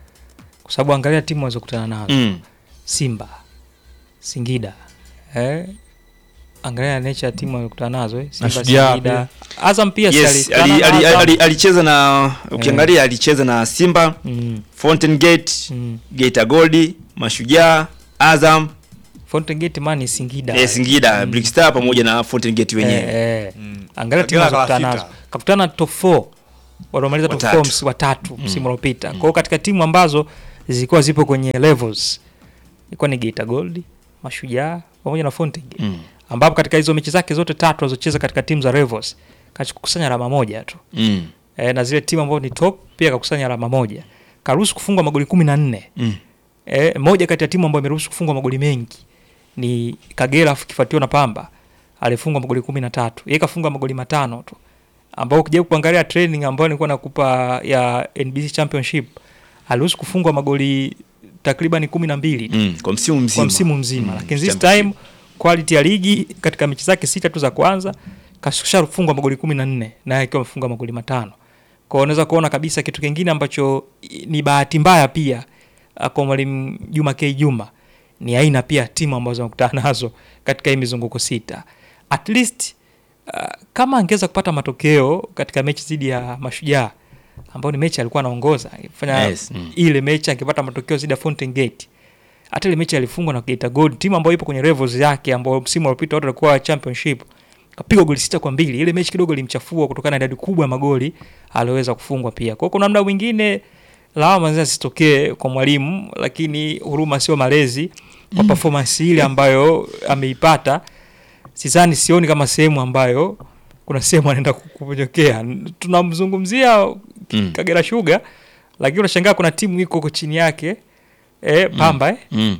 Kwa sababu angalia timu walizokutana nazo. mm. Simba, Singida, eh, angalia nature ya timu amekutana nazo eh. Simba, Mashujaa Singida. Azam pia si yes alikutana ali- na ali- Azam. ali- alicheza na ukiangalia alicheza na Simba Mm, Fountain Gate mm. Geita Gold Mashujaa Azam Fountain Gate man ni Singida. eh, Singida Black Star pamoja na Fountain Gate wenyewe Eh, eh. Mm. Angalia timu Kagera anazokutana kala nazo. sita. Kakutana na top 4 waliomaliza top Watatu. 4 msimu watatu msimu uliopita. Kwa hiyo katika timu ambazo zilikuwa zipo kwenye levels ilikuwa ni Geita Gold, Mashujaa pamoja na Fountain Gate. mm. Ambapo katika hizo mechi zake zote tatu alizocheza katika timu za levels kakusanya alama moja tu. Mm. E, na zile timu ambazo ni top pia kakusanya alama moja. Karuhusu kufungwa magoli kumi na nne. Mm. E, moja kati ya timu ambayo imeruhusu kufungwa magoli mengi ni Kagera afu kifuatiwa na Pamba alifungwa magoli kumi na tatu. Yeye kafunga magoli matano tu. Ambao ukija kuangalia training ambayo nilikuwa nakupa ya NBC Championship aliruhusu kufungwa magoli takriban kumi na mbili tu Mm. kwa msimu mzima kwa msimu mzima Mm. lakini this Championship. time quality ya ligi katika mechi zake sita tu za kwanza kashafungwa magoli kumi na nne naye akiwa amefunga magoli matano kwao unaweza kuona kabisa kitu kingine ambacho i- ni bahati mbaya pia ah, kwa mwalimu juma k juma ni aina pia ya timu ambazo amekutana nazo katika hii mizunguko sita at least uh, kama angeweza kupata matokeo katika mechi dhidi ya mashujaa ambao ni mechi alikuwa anaongoza fanya Yes, mm. ile mechi angepata matokeo dhidi ya Fountain Gate hata ile mechi alifungwa na Geita Gold, timu ambayo ipo kwenye levels yake, ambayo msimu uliopita watu walikuwa championship, kapigwa goli sita kwa mbili. Ile mechi kidogo ilimchafua kutokana na idadi kubwa ya magoli aliweza kufungwa pia. Kwa hiyo kuna muda mwingine lawama zinaweza zisitokee kwa mwalimu, lakini huruma sio malezi kwa performance ile ambayo ameipata. Sidhani, sioni kama sehemu ambayo kuna sehemu anaenda kuponyokea. Tunamzungumzia Mm. Kagera Sugar, lakini unashangaa kuna timu iko huko chini yake eh, Pamba eh, Mm.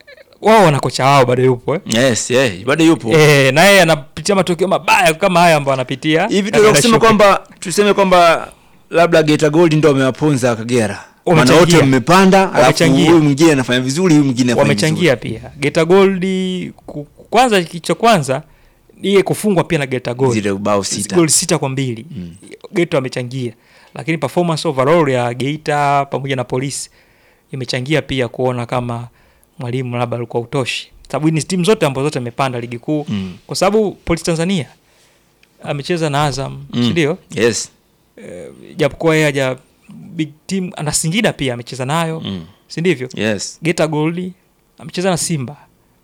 wao wana kocha wao bado yupo eh. yes yeah. bado yupo Eh, naye anapitia matokeo mabaya kama haya ambayo anapitia hivi Kagera tunaweza kusema Sugar. kwamba tuseme kwamba labda Geita Gold ndo wamewaponza Kagera maana Wamechangia. wote mmepanda alafu Wamechangia. huyu mwingine anafanya vizuri huyu mwingine anafanya wamechangia pia Geita Gold ku- kwanza kicho kwanza iye kufungwa pia na Geita vizuri. Gold zile bao sita goli sita kwa mbili Mm. Geita wamechangia, lakini performance overall ya Geita pamoja na polisi imechangia pia kuona kama mwalimu labda alikuwa utoshi, sababu ni timu zote ambazo zote amepanda ligi kuu Mm. kwa sababu polisi Tanzania amecheza na Azam Mm. si ndio? yes Eh, japokuwa yeye haja big team na Singida pia amecheza nayo mm. si ndivyo? yes Geita Gold amecheza na Simba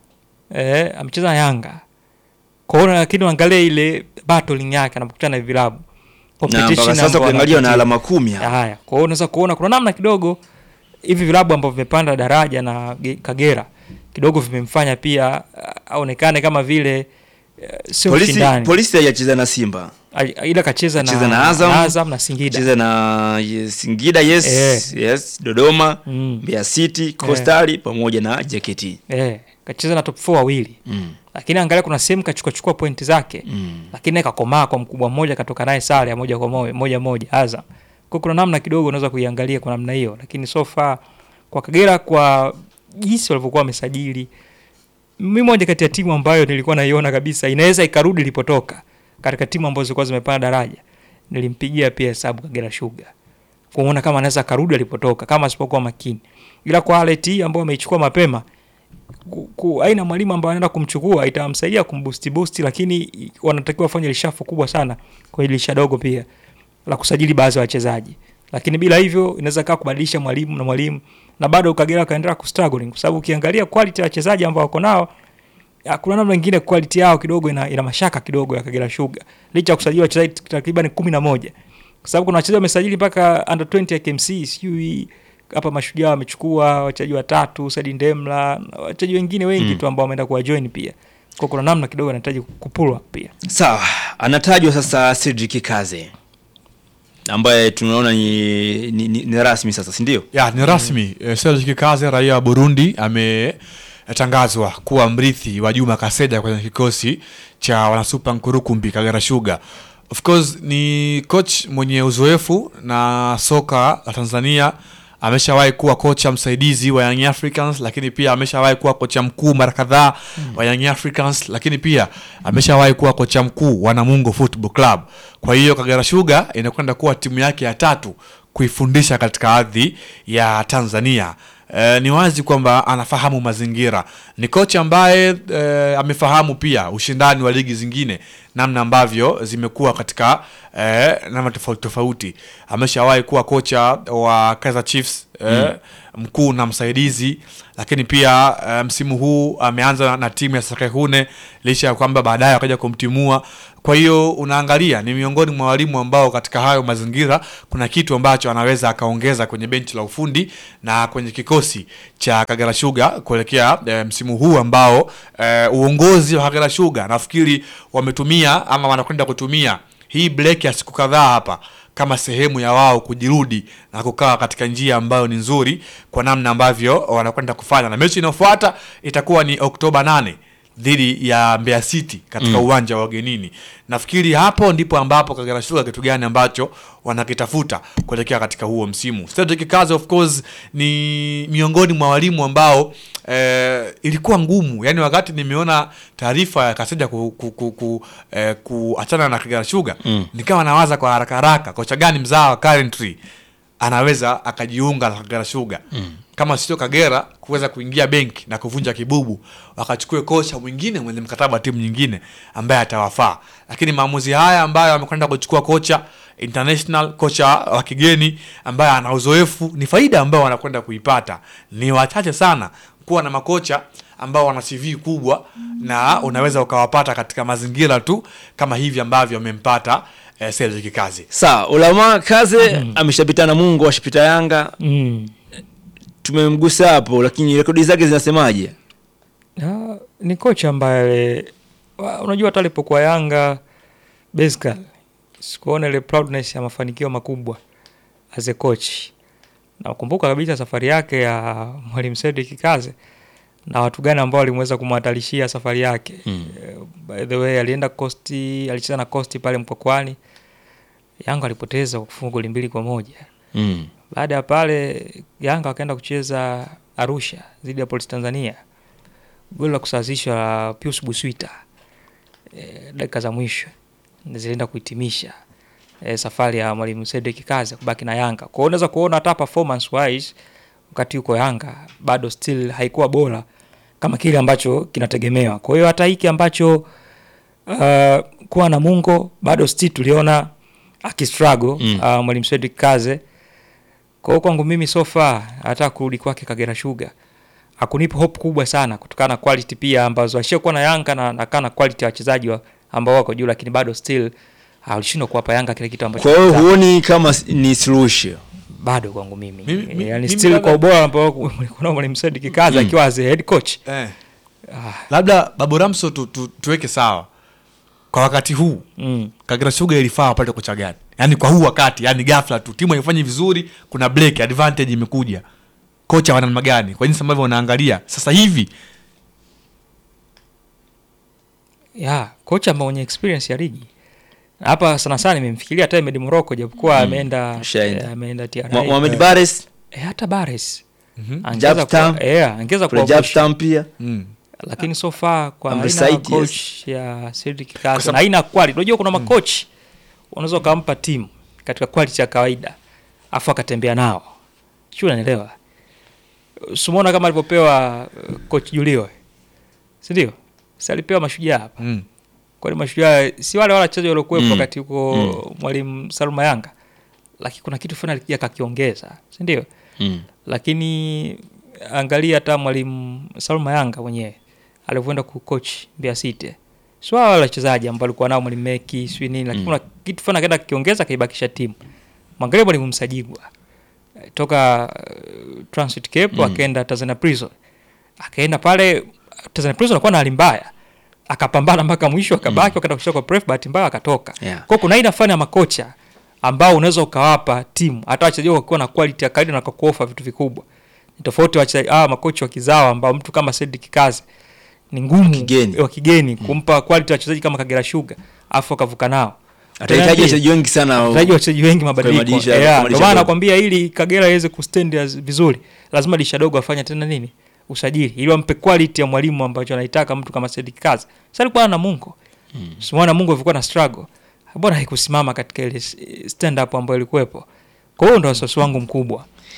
eh, amecheza na Yanga kwaona, lakini uangalie ile battling yake anapokutana na vilabu na Competition mpaka sasa ambayo ukiangalia na anapitia. alama kumi hapa. Haya, kwa hiyo unaweza kuona kuna namna kidogo hivi vilabu ambavyo vimepanda daraja na Ge- Kagera kidogo vimemfanya pia uh, aonekane kama vile uh, sio polisi mshindani, polisi hajacheza na Simba Ai- ila kacheza na, Kacheza na Azam, na Azam na Singida cheza na yes, Singida yes Eh. yes Dodoma mm. Mbeya City Coastal pamoja na JKT eh, kacheza na top 4 wawili, mm. lakini angalia kuna sehemu kachukua chukua pointi zake Mm. lakini naye kakomaa kwa mkubwa mmoja, katoka naye sare ya moja kwa moja moja moja Azam. Kwa kuna namna kidogo unaweza kuiangalia kwa namna hiyo, lakini so far kwa Kagera, kwa jinsi walivyokuwa wamesajili, mimi moja kati ya timu ambayo nilikuwa naiona kabisa inaweza ikarudi ilipotoka katika timu ambazo zilikuwa zimepanda daraja, nilimpigia pia hesabu Kagera Sugar kuona kama anaweza akarudi alipotoka kama asipokuwa makini, ila kwa Alet hii ambayo ameichukua mapema ku- ku- aina mwalimu ambaye anaenda kumchukua itamsaidia kumboost boost, lakini wanatakiwa wafanye lishafu kubwa sana kwa hili lisha dogo pia la kusajili baadhi ya wachezaji, lakini bila hivyo inaweza kaa kubadilisha mwalimu na mwalimu na bado Kagera kaendelea kustruggling, kwa sababu ukiangalia quality ya wachezaji ambao wako nao ya, kuna namna nyingine quality yao kidogo ina, ina mashaka kidogo ya Kagera Sugar licha ya kusajili wachezaji takriban kumi na moja kwa sababu kuna wachezaji wamesajili mpaka under 20 ya KMC sijui hapa Mashujaa wamechukua wachezaji watatu Sadi Ndemla na wachezaji wengine wengi Mm. tu ambao wameenda kuwa join pia kwa kuna namna kidogo anahitaji kupulwa pia sawa anatajwa sasa Cedric Kaze ambaye tunaona ni, ni, ni, ni rasmi sasa si ndio ya ni rasmi mm. Serge Kikaze raia wa Burundi ametangazwa kuwa mrithi wa Juma Kaseja kwenye kikosi cha wanasupa Nkurukumbi Kagera Sugar. Of course ni coach mwenye uzoefu na soka la Tanzania. Ameshawahi kuwa kocha msaidizi wa Young Africans, lakini pia ameshawahi kuwa kocha mkuu mara kadhaa wa Young Africans, lakini pia ameshawahi kuwa kocha mkuu wa Namungo Football Club. Kwa hiyo Kagera Sugar inakwenda kuwa timu yake ya tatu kuifundisha katika ardhi ya Tanzania. eh, ni wazi kwamba anafahamu mazingira. Ni kocha ambaye eh, amefahamu pia ushindani wa ligi zingine, namna ambavyo zimekuwa katika eh, namna tofauti tofauti. Ameshawahi kuwa kocha wa Kaizer Chiefs eh, mkuu na msaidizi, lakini pia eh, msimu huu ameanza na, na timu ya Sekehune licha ya kwamba baadaye akaja kumtimua. Kwa hiyo unaangalia ni miongoni mwa walimu ambao katika hayo mazingira kuna kitu ambacho anaweza akaongeza kwenye benchi la ufundi na kwenye kikosi cha Kagera Sugar kuelekea e, msimu huu ambao e, uongozi wa Kagera Sugar nafikiri wametumia ama wanakwenda kutumia hii break ya siku kadhaa hapa kama sehemu ya wao kujirudi na kukaa katika njia ambayo ni nzuri kwa namna ambavyo wanakwenda kufanya, na mechi inayofuata itakuwa ni Oktoba 8 dhidi ya Mbeya City katika uwanja wa ugenini. Nafikiri hapo ndipo ambapo Kagera Sugar kitu gani ambacho wanakitafuta kuelekea katika huo msimu. Cedric Kazi of course ni miongoni mwa walimu ambao eh, ilikuwa ngumu, yaani wakati nimeona taarifa ya Kaseja ku, ku, ku, ku, eh, kuachana na Kagera Sugar nikawa nawaza kwa haraka haraka kocha gani mzaa wa Coventry anaweza akajiunga na Kagera Sugar kama sio Kagera kuweza kuingia benki na kuvunja kibubu, wakachukue kocha mwingine mwenye mkataba wa timu nyingine ambaye atawafaa. Lakini maamuzi haya ambayo amekwenda kuchukua kocha international, kocha wa kigeni ambaye ana uzoefu, ni faida ambayo wanakwenda kuipata. Ni wachache sana kuwa na makocha ambao wana CV kubwa na unaweza ukawapata katika mazingira tu kama hivi ambavyo amempata eh, Cedric Kazi. Sawa, Ulama Kaze ameshapita na Mungu, ashapita Yanga, Mm. tumemgusa hapo, lakini rekodi zake zinasemaje? Ah, ni kocha ambaye wa- unajua hata alipokuwa Yanga basically sikuona ile proudness ya mafanikio makubwa as a coach. Nakumbuka kabisa safari yake ya Mwalimu Cedric Kaze na watu gani ambao walimweza kumhatarishia safari yake. Mm. Eh, By the way alienda Costi, alicheza na Costi pale Mkwakwani. Yanga alipoteza kwa kufunga goli mbili kwa moja. Mm. Baada ya pale Yanga wakaenda kucheza Arusha dhidi ya Polisi Tanzania, goli la kusawazishwa la Pius Buswita e, dakika za mwisho ndio zilienda kuhitimisha e, safari ya mwalimu Cedric Kazi kubaki na Yanga. Kwa hiyo unaweza kuona hata performance wise wakati yuko Yanga bado still haikuwa bora kama kile ambacho kinategemewa. Kwa hiyo hata hiki ambacho uh, kuwa na Mungo bado still tuliona akistruggle Mm. uh, mwalimu Cedric Kaze kwa hiyo kwangu mimi so far hata kurudi kwake Kagera Sugar hakunipa hope kubwa sana kutokana na quality pia ambazo ashakuwa na Yanga na nakaa na quality ya wachezaji wa, ambao wako juu, lakini bado still alishindwa kuwapa Yanga kile kitu ambacho Kwa hiyo wanataka. huoni kama s- ni suluhisho? bado kwangu mimi, Mimi- mi- yani mimi still labda- kwa ubora ambao kuna mwalimu Said Kaza Mm. akiwa as a head coach Eh. ah, Labda Babu Ramso tu, tu, tuweke sawa kwa wakati huu mm. Kagera Sugar ilifaa wapate kocha gani? Yaani kwa huu wakati, yani ghafla tu timu haifanyi vizuri, kuna break advantage imekuja. Kocha wa namna gani? Kwa jinsi ambavyo unaangalia sasa hivi ya kocha ambao mwenye experience ya ligi Na hapa sana sana nimemfikiria hata Ahmed Morocco japokuwa ameenda Shaenda. eh, ameenda TRA Mo- Mohamed Bares, eh, hata Bares Mhm. angeza Jabstam. kuwa eh, angeza kuna kuwa Jabstam pia. mm. lakini so far kwa Amri aina ya Said, yes. coach ya Cedric Kwa Kazi sababu- na aina ya quality. Unajua kuna makochi unaweza ukampa timu katika quality ya kawaida afu akatembea nao, sio, unanielewa? Simona kama alivyopewa uh, coach Julio, si ndio? Si alipewa mashujaa hapa, Mm. kwani mashujaa si wale wale wachezaji waliokuwepo Mm. wakati huko Mm. mwalimu Salma Yanga, lakini kuna kitu fulani alikija akakiongeza, si ndio? Mm. lakini angalia hata mwalimu Salma Yanga mwenyewe alivyoenda kucoach Mbeya City, sio wale wachezaji ambao alikuwa nao mwalimu Meki sio nini, lakini Mm. kuna kitu fulani akaenda kiongeza kaibakisha timu. Mwangalie mwalimu Msajigwa Eh, toka uh, Transit Cape Mm. akaenda Tanzania Prison, akaenda pale Tanzania Prison alikuwa na hali mbaya, akapambana mpaka mwisho, akabaki wakaenda kucheza kwa Pref, bahati mbaya akatoka. Yeah. Kwa hiyo kuna aina fulani ya makocha ambao unaweza ukawapa timu hata wachezaji wakiwa na quality ya kawaida na kuofa vitu vikubwa. Ni tofauti wachezaji hawa makocha wa kizawa ambao mtu kama Cedric Kazi ni ngumu Kigeni. wa kigeni kumpa quality wachezaji kama Kagera Sugar afu akavuka nao. Atahitaji Utaniambia, wachezaji wengi sana. Atahitaji wachezaji wengi mabadiliko. madirisha- Yeah, madirisha Ndio maana dogo. nakwambia ili Kagera iweze kustand as- vizuri lazima dirisha dogo afanye tena nini? Usajili ili wampe quality ya mwalimu ambacho anaitaka mtu kama Cedric Kazi. Sasa alikuwa na Mungo. Mm. Simona Mungo alikuwa na struggle. Bora haikusimama katika ile stand up ambayo ilikuwepo. Kwa hiyo ndo wasiwasi wangu mkubwa.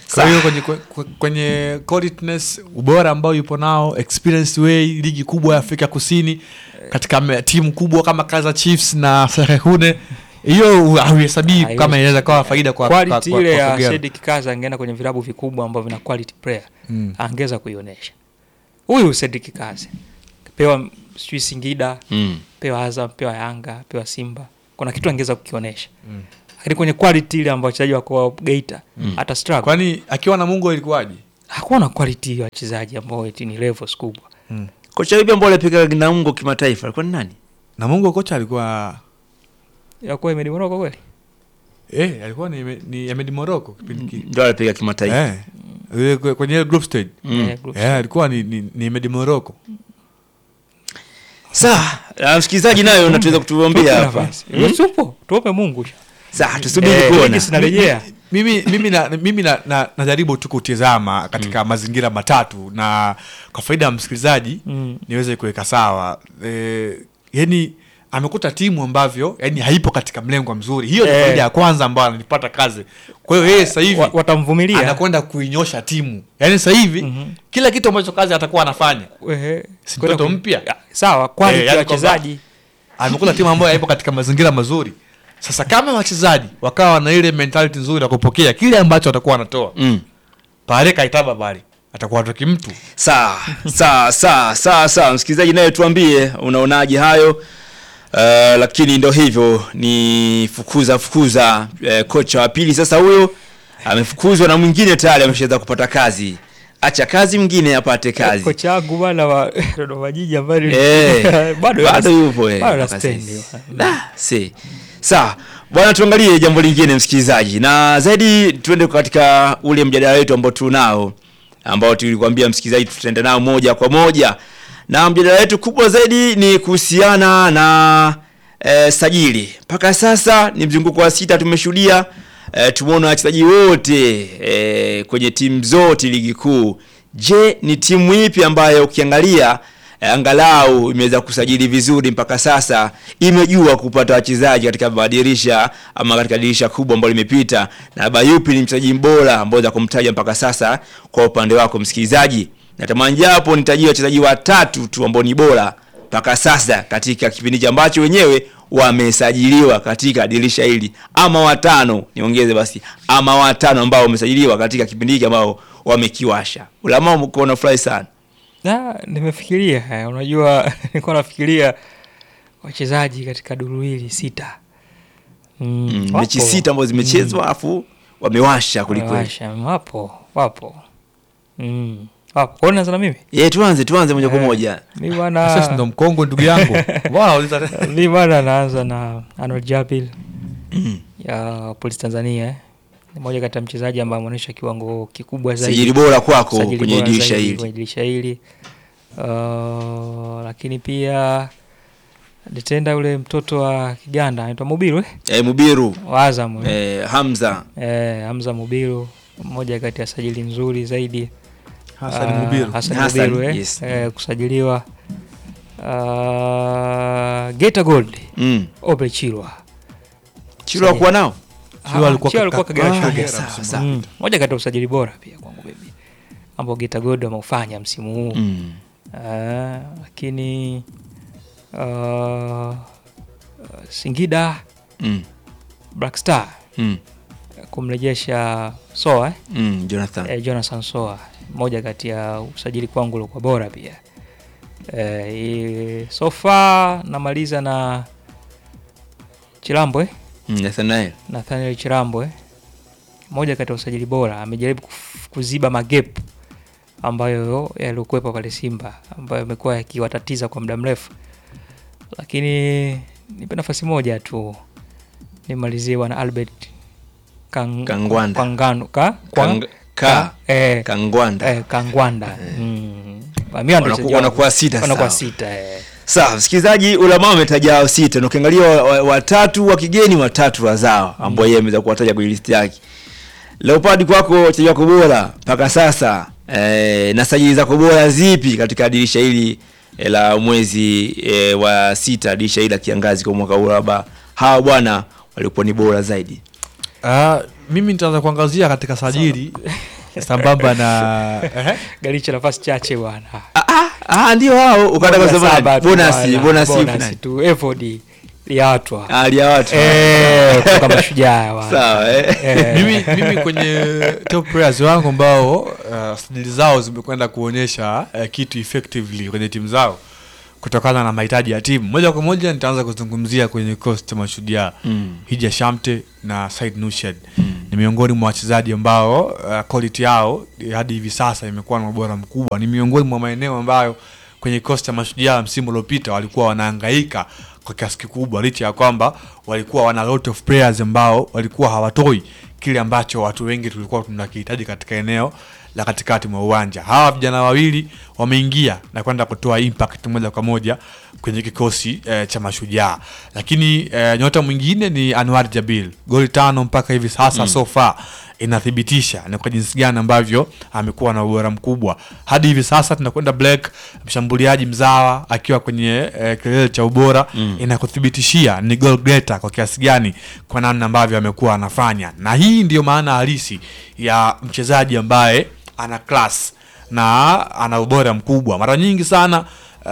kwa hiyo kwenye, kwenye, kwenye qualityness ubora ambao yupo nao experience way ligi kubwa ya afrika kusini katika me- timu kubwa kama Kaizer Chiefs na Serehune hiyo hauhesabii Haiwezi. kama inaweza kawa faida kwa kwa- quality kwa- ile kwa ya Kagera. Sadik Kaza angeenda kwenye vilabu vikubwa ambavyo vina quality player Mm. angeweza kuionyesha. Huyu Sadik Kaza pewa sijui Singida, Mm. pewa Azam, pewa Yanga, pewa Simba, kuna kitu angeweza kukionyesha lakini kwenye quality ile ambayo wachezaji wako Geita hata struggle kwani akiwa na mungu ilikuwaje hakuwa na quality ya wachezaji ambao eti ni levels kubwa. kocha yupi ambao alipiga Namungo kimataifa alikuwa ni nani? na mungu kocha alikuwa Yakuwa Ahmed Morocco kweli? eh, alikuwa ni, ni Ahmed Morocco kipindi kile Ndio alipiga kimataifa. eh, ile kwe- kwenye ile group stage Mm. Eh, group eh, alikuwa ni, ni, ni Ahmed Morocco Sawa, ah, msikilizaji nayo unatuweza kutuambia Tupe hapa. nafasi. Wewe Supo, tuope Mungu. Sawa, tusubiri Eh, kuona. ligi sinarejea. mimi mimi na, mimi na, na, najaribu tu kutizama katika mazingira matatu na kwa faida ya msikilizaji Mm. niweze kuweka sawa e, yani amekuta timu ambavyo yani haipo katika mlengo mzuri hiyo ni Eh. faida ya kwanza ambayo ananipata kazi kwa hiyo yeye sasa hivi Wa- watamvumilia. anakwenda kuinyosha timu yani sasa hivi Mhm. kila kitu ambacho kazi atakuwa anafanya Ehe. Si Kwenda mtoto ku- mpya? Ya, Sawa, quality Eh, ya yani kwamba- wachezaji. amekuta timu ambayo haipo katika mazingira mazuri sasa kama wachezaji wakawa na ile mentality nzuri ya kupokea kile ambacho watakuwa wanatoa Mm. pale kaitaba pale atakuwa toki mtu Sawa, sawa, sawa, sawa, sawa. Msikilizaji naye tuambie unaonaje hayo. Uh, lakini ndo hivyo ni fukuza fukuza uh, kocha wa pili sasa huyo amefukuzwa na mwingine tayari ameshaweza kupata kazi. Acha kazi mwingine apate kazi. Kocha wangu bwana wa Dodoma Jiji ambaye ni- Eh, bado bado yupo eh, bado na mpaka stand. sasa. Da, si. Sawa. Bwana tuangalie jambo lingine msikilizaji. Na zaidi tuende katika ule mjadala wetu ambao tunao ambao tulikwambia msikilizaji tutaenda nao moja kwa moja. Na mjadala wetu kubwa zaidi ni kuhusiana na eh, sajili. Mpaka sasa ni mzunguko wa sita tumeshuhudia eh, tumeona wachezaji wote eh, kwenye timu zote ligi kuu. Je, ni timu ipi ambayo ukiangalia eh, angalau imeweza kusajili vizuri mpaka sasa, imejua kupata wachezaji katika madirisha ama katika dirisha kubwa ambalo limepita, na labda yupi ni mchezaji bora ambao za kumtaja mpaka sasa kwa upande wako msikilizaji? Natamani japo nitajie wachezaji watatu tu ambao ni bora mpaka sasa katika kipindi hichi ambacho wenyewe wamesajiliwa katika dirisha hili, ama watano niongeze basi, ama watano ambao wamesajiliwa katika kipindi hiki ambao wamekiwasha. Ulama umekuwa unafurahi sana. Na nimefikiria eh, unajua nilikuwa nafikiria wachezaji katika duru hili sita. Mm, Mm, wapo. mechi sita ambazo zimechezwa afu wamewasha kwelikweli. Wamewasha, wapo wapo mm. wapo kwa hiyo naanza na mimi Ye, tuanze tuanze moja kwa moja. mi sasa ndo bwana mkongo ndugu yangu Mbona unauliza- mi bwana naanza na Arnold Jabil ya Polisi Tanzania eh. ni moja kati ya mchezaji ambaye ameonyesha kiwango kikubwa zaidi Sajili bora kwako Sajili kwenye bora dirisha zaidi hili. kwenye dirisha hili uh, lakini pia detenda ule mtoto wa Kiganda anaitwa Mubiru eh? Eh, Mubiru wa Azam eh? eh, Hamza Eh, Hamza Mubiru mmoja kati ya sajili nzuri zaidi Hassan Ah, Mubiru. Hassan Hassan, Mubiru, eh, yes. eh, kusajiliwa uh, Geta Gold mm. Obre Chilwa Chilo kuwa nao Chilwa alikuwa Chilwa alikuwa kaka- Kagera ah, Sugar. sawa, msimu sawa. Mm, moja kati ya usajili bora pia kwangu mimi ambao Geta Gold wameufanya msimu huu mm. Ah, lakini uh, Singida Mm. Black Star Mm. kumrejesha Soa eh? Mm. Jonathan eh, Jonathan Soa moja kati ya usajili kwangu uliokuwa bora pia eh, i- so far namaliza na Chilambo eh? mm. Nathanael Nathaniel Chilambo eh? moja kati ya usajili bora amejaribu kuf- kuziba magep ambayo yaliokuwepo pale Simba ambayo yamekuwa yakiwatatiza kwa muda mrefu, lakini nipe nafasi moja tu nimalizie bwana Albert Kang, Kangwanda. Kangano, ka, Kang- ka- eh, Kangwanda eh, Kangwanda mm. Mimi ndo Wanaku- mchezaji wanakuwa wangu. sita, wanakuwa sawa. sita eh. Sawa, msikilizaji, ulama umetaja hao sita na ukiangalia wa- wa- watatu wa kigeni, watatu wazao ambao yeye ameweza kuwataja kwenye listi yake. Leopard, kwako wachezaji wako bora mpaka sasa eh, na sajili zako bora zipi katika dirisha hili eh, la mwezi eh, wa sita, dirisha hili la kiangazi kwa mwaka huu, labda hawa bwana walikuwa ni bora zaidi? Ah, mimi nitaanza kuangazia katika sajili sambamba na Ehe. Galicha nafasi chache bwana. Ah, ah, ah, ndio hao ukataka Bonus kusema saba nani? tu bonus bwana, bonus bonus ipi nani? tu effort liatwa. hali ya watu Eh, kutoka mashujaa bwana. sawa eh. Eh. mimi, mimi kwenye top players wangu ambao uh, sajili zao zimekwenda kuonyesha uh, kitu effectively kwenye timu zao kutokana na mahitaji ya timu moja kwa moja nitaanza kuzungumzia kwenye kikosi cha mashujaa Mm. hija shamte na said nushad ni miongoni mwa wachezaji ambao uh, quality yao eh, hadi hivi sasa imekuwa na ubora mkubwa ni miongoni mwa maeneo ambayo kwenye kikosi cha mashujaa msimu uliopita walikuwa wanahangaika kwa kiasi kikubwa licha ya kwamba walikuwa wana lot of players ambao walikuwa hawatoi kile ambacho watu wengi tulikuwa tunakihitaji katika eneo la katikati mwa uwanja hawa vijana wawili wameingia na kwenda kutoa impact moja kwa moja kwenye kikosi eh, cha mashujaa lakini eh, nyota mwingine ni anwar jabil goli tano mpaka hivi sasa mm. so far inathibitisha ni kwa jinsi gani ambavyo amekuwa na ubora mkubwa hadi hivi sasa tunakwenda black mshambuliaji mzawa akiwa kwenye eh, kilele cha ubora mm. inakuthibitishia ni goal getter kwa kiasi gani kwa namna ambavyo amekuwa anafanya na hii ndiyo maana halisi ya mchezaji ambaye ana class na ana ubora mkubwa mara nyingi sana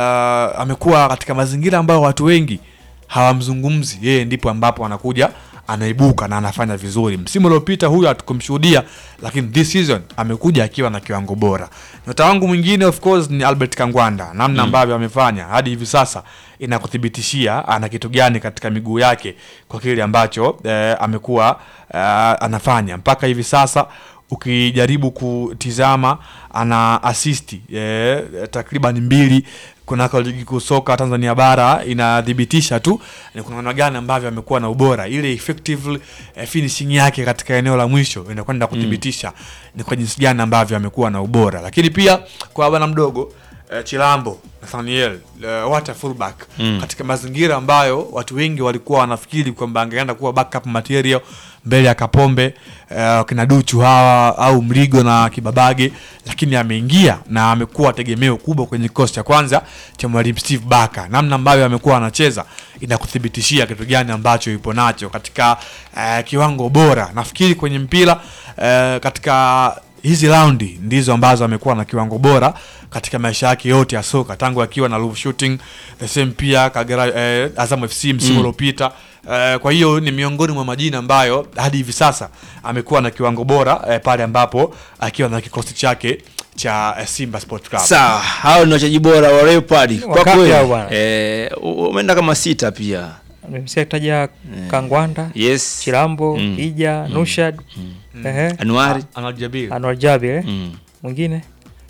uh, amekuwa katika mazingira ambayo watu wengi hawamzungumzi yeye ndipo ambapo anakuja anaibuka na anafanya vizuri msimu uliopita huyu hatukumshuhudia lakini this season amekuja akiwa na kiwango bora nyota wangu mwingine of course ni albert kangwanda namna ambavyo amefanya hadi hivi sasa inakuthibitishia ana kitu gani katika miguu yake kwa kile ambacho eh, amekuwa eh, anafanya mpaka hivi sasa ukijaribu kutizama ana asisti eh, takriban mbili kunako ligi kuu soka Tanzania bara inathibitisha tu ni kuna namna gani ambavyo amekuwa na ubora ile effective eh, finishing yake katika eneo la mwisho inakwenda kuthibitisha ni kwa jinsi gani ambavyo amekuwa na ubora lakini pia kwa bwana mdogo eh, Chilambo Nathaniel eh, what a fullback Mm. katika mazingira ambayo watu wengi walikuwa wanafikiri kwamba angeenda kuwa backup material mbele ya Kapombe uh, kina Duchu hawa au Mrigo na Kibabage, lakini ameingia na amekuwa tegemeo kubwa kwenye kikosi cha kwanza cha mwalimu Steve Baka. Namna ambavyo amekuwa anacheza inakuthibitishia kitu gani ambacho yupo nacho katika uh, kiwango bora. Nafikiri kwenye mpira uh, katika hizi raundi ndizo ambazo amekuwa na kiwango bora katika maisha yake yote ya soka tangu akiwa na Love Shooting the same pia Kagera eh, Azam FC msimu Mm. uliopita eh, kwa hiyo ni miongoni mwa majina ambayo hadi hivi sasa amekuwa na kiwango bora eh, pale ambapo akiwa na kikosi chake cha eh, Simba Sport Club. sawa hao ni wachezaji bora wa Leopard kwa Wakati kweli hao bwana. eh, u- umeenda kama sita pia Nimesikia kutaja Kangwanda, yes Chilambo, Mm. Ija, Nushad, ehe, Anuari Anwar Jabir. Anwar Jabir, eh? mm. mwingine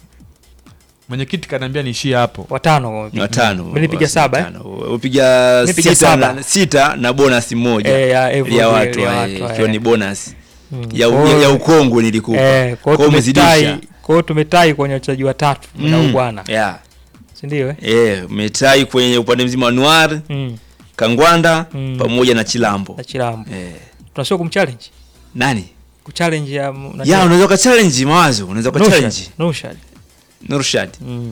Mwenyekiti kaniambia niishie hapo. watano ni watano Mlipiga Wasi saba, eh? watano. upiga Nilipiga sita saba. na, sita na bonus moja Eh, ya Evody, ya watu ya eh, watu, ikiwa eh. ni bonus Mm. ya, Kwa ya, hiyo- ya ukongwe nilikupa Eh, kwa Kwa hiyo umezidisha. tumetai kwa hiyo tumetai kwenye wachezaji watatu na Mm, ubwana yeah. si ndio eh? Eh, umetai kwenye upande mzima wa Anuari mm. Kangwanda Mm. pamoja na Chilambo na Chilambo eh. tunasio kumchallenge nani kuchallenge ya nani? ya unaweza ka challenge mawazo unaweza ka Nushad, challenge Nushad. Nurshad Mm.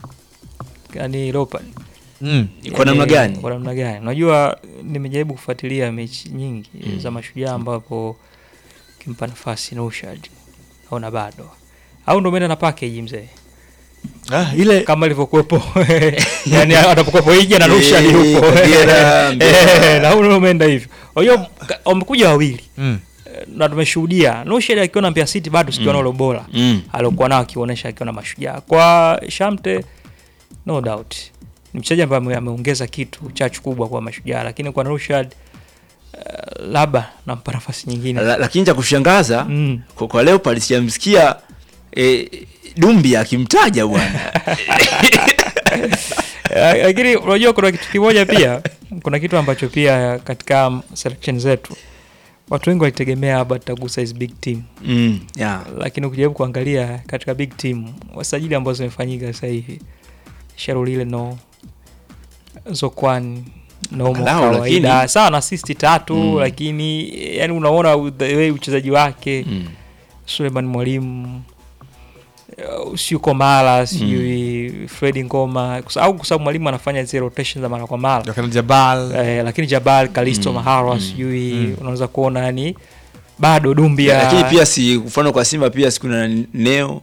Yaani Leopard. Mm. kwa namna Yaani, gani Kwa namna gani? Unajua nimejaribu kufuatilia mechi nyingi za mashujaa ambapo kimpa nafasi Nushad aona bado au ndo umeenda na package mzee Ah, ile kama ilivyokuwepo yani anapokuwepo Ija na Nushad Eh, yupo Kagera, Mbeya. Eh, na huyu ndo umeenda hivyo kwa hiyo ka- wamekuja wawili mm. Eh, na tumeshuhudia Nushad akiwa na Mbeya City bado sikiona ule bora mm. aliokuwa nao akionyesha akiwa na mashujaa kwa Shamte no doubt ni mchezaji ambaye ame- ameongeza kitu chachu kubwa kwa mashujaa lakini kwa Rushad uh, labda nampa nafasi nyingine La- lakini cha kushangaza mm. kwa, kwa Leopard sijamsikia eh, Dumbi akimtaja bwana Eh, lakini unajua kuna kitu kimoja pia kuna kitu ambacho pia katika selection zetu watu wengi walitegemea labda tutagusa hizi big team mm. yeah. lakini ukijaribu kuangalia katika big team wasajili ambazo zimefanyika sasa hivi Sharulile no Zokwan nomo Angalau, kawaida lakini- sawa na assist tatu Mm. lakini yani unaona the way uchezaji wake mm. Suleiman Mwalimu uh, sio Komala sijui Fredi Ngoma kwa sa- au kwa sababu mwalimu anafanya zile rotation za mara kwa mara Wakana Jabal eh, lakini Jabal Kalisto Mm, Maharwa mm, sijui mm. unaweza kuona yani bado Dumbia lakini pia si mfano kwa Simba pia si kuna Neo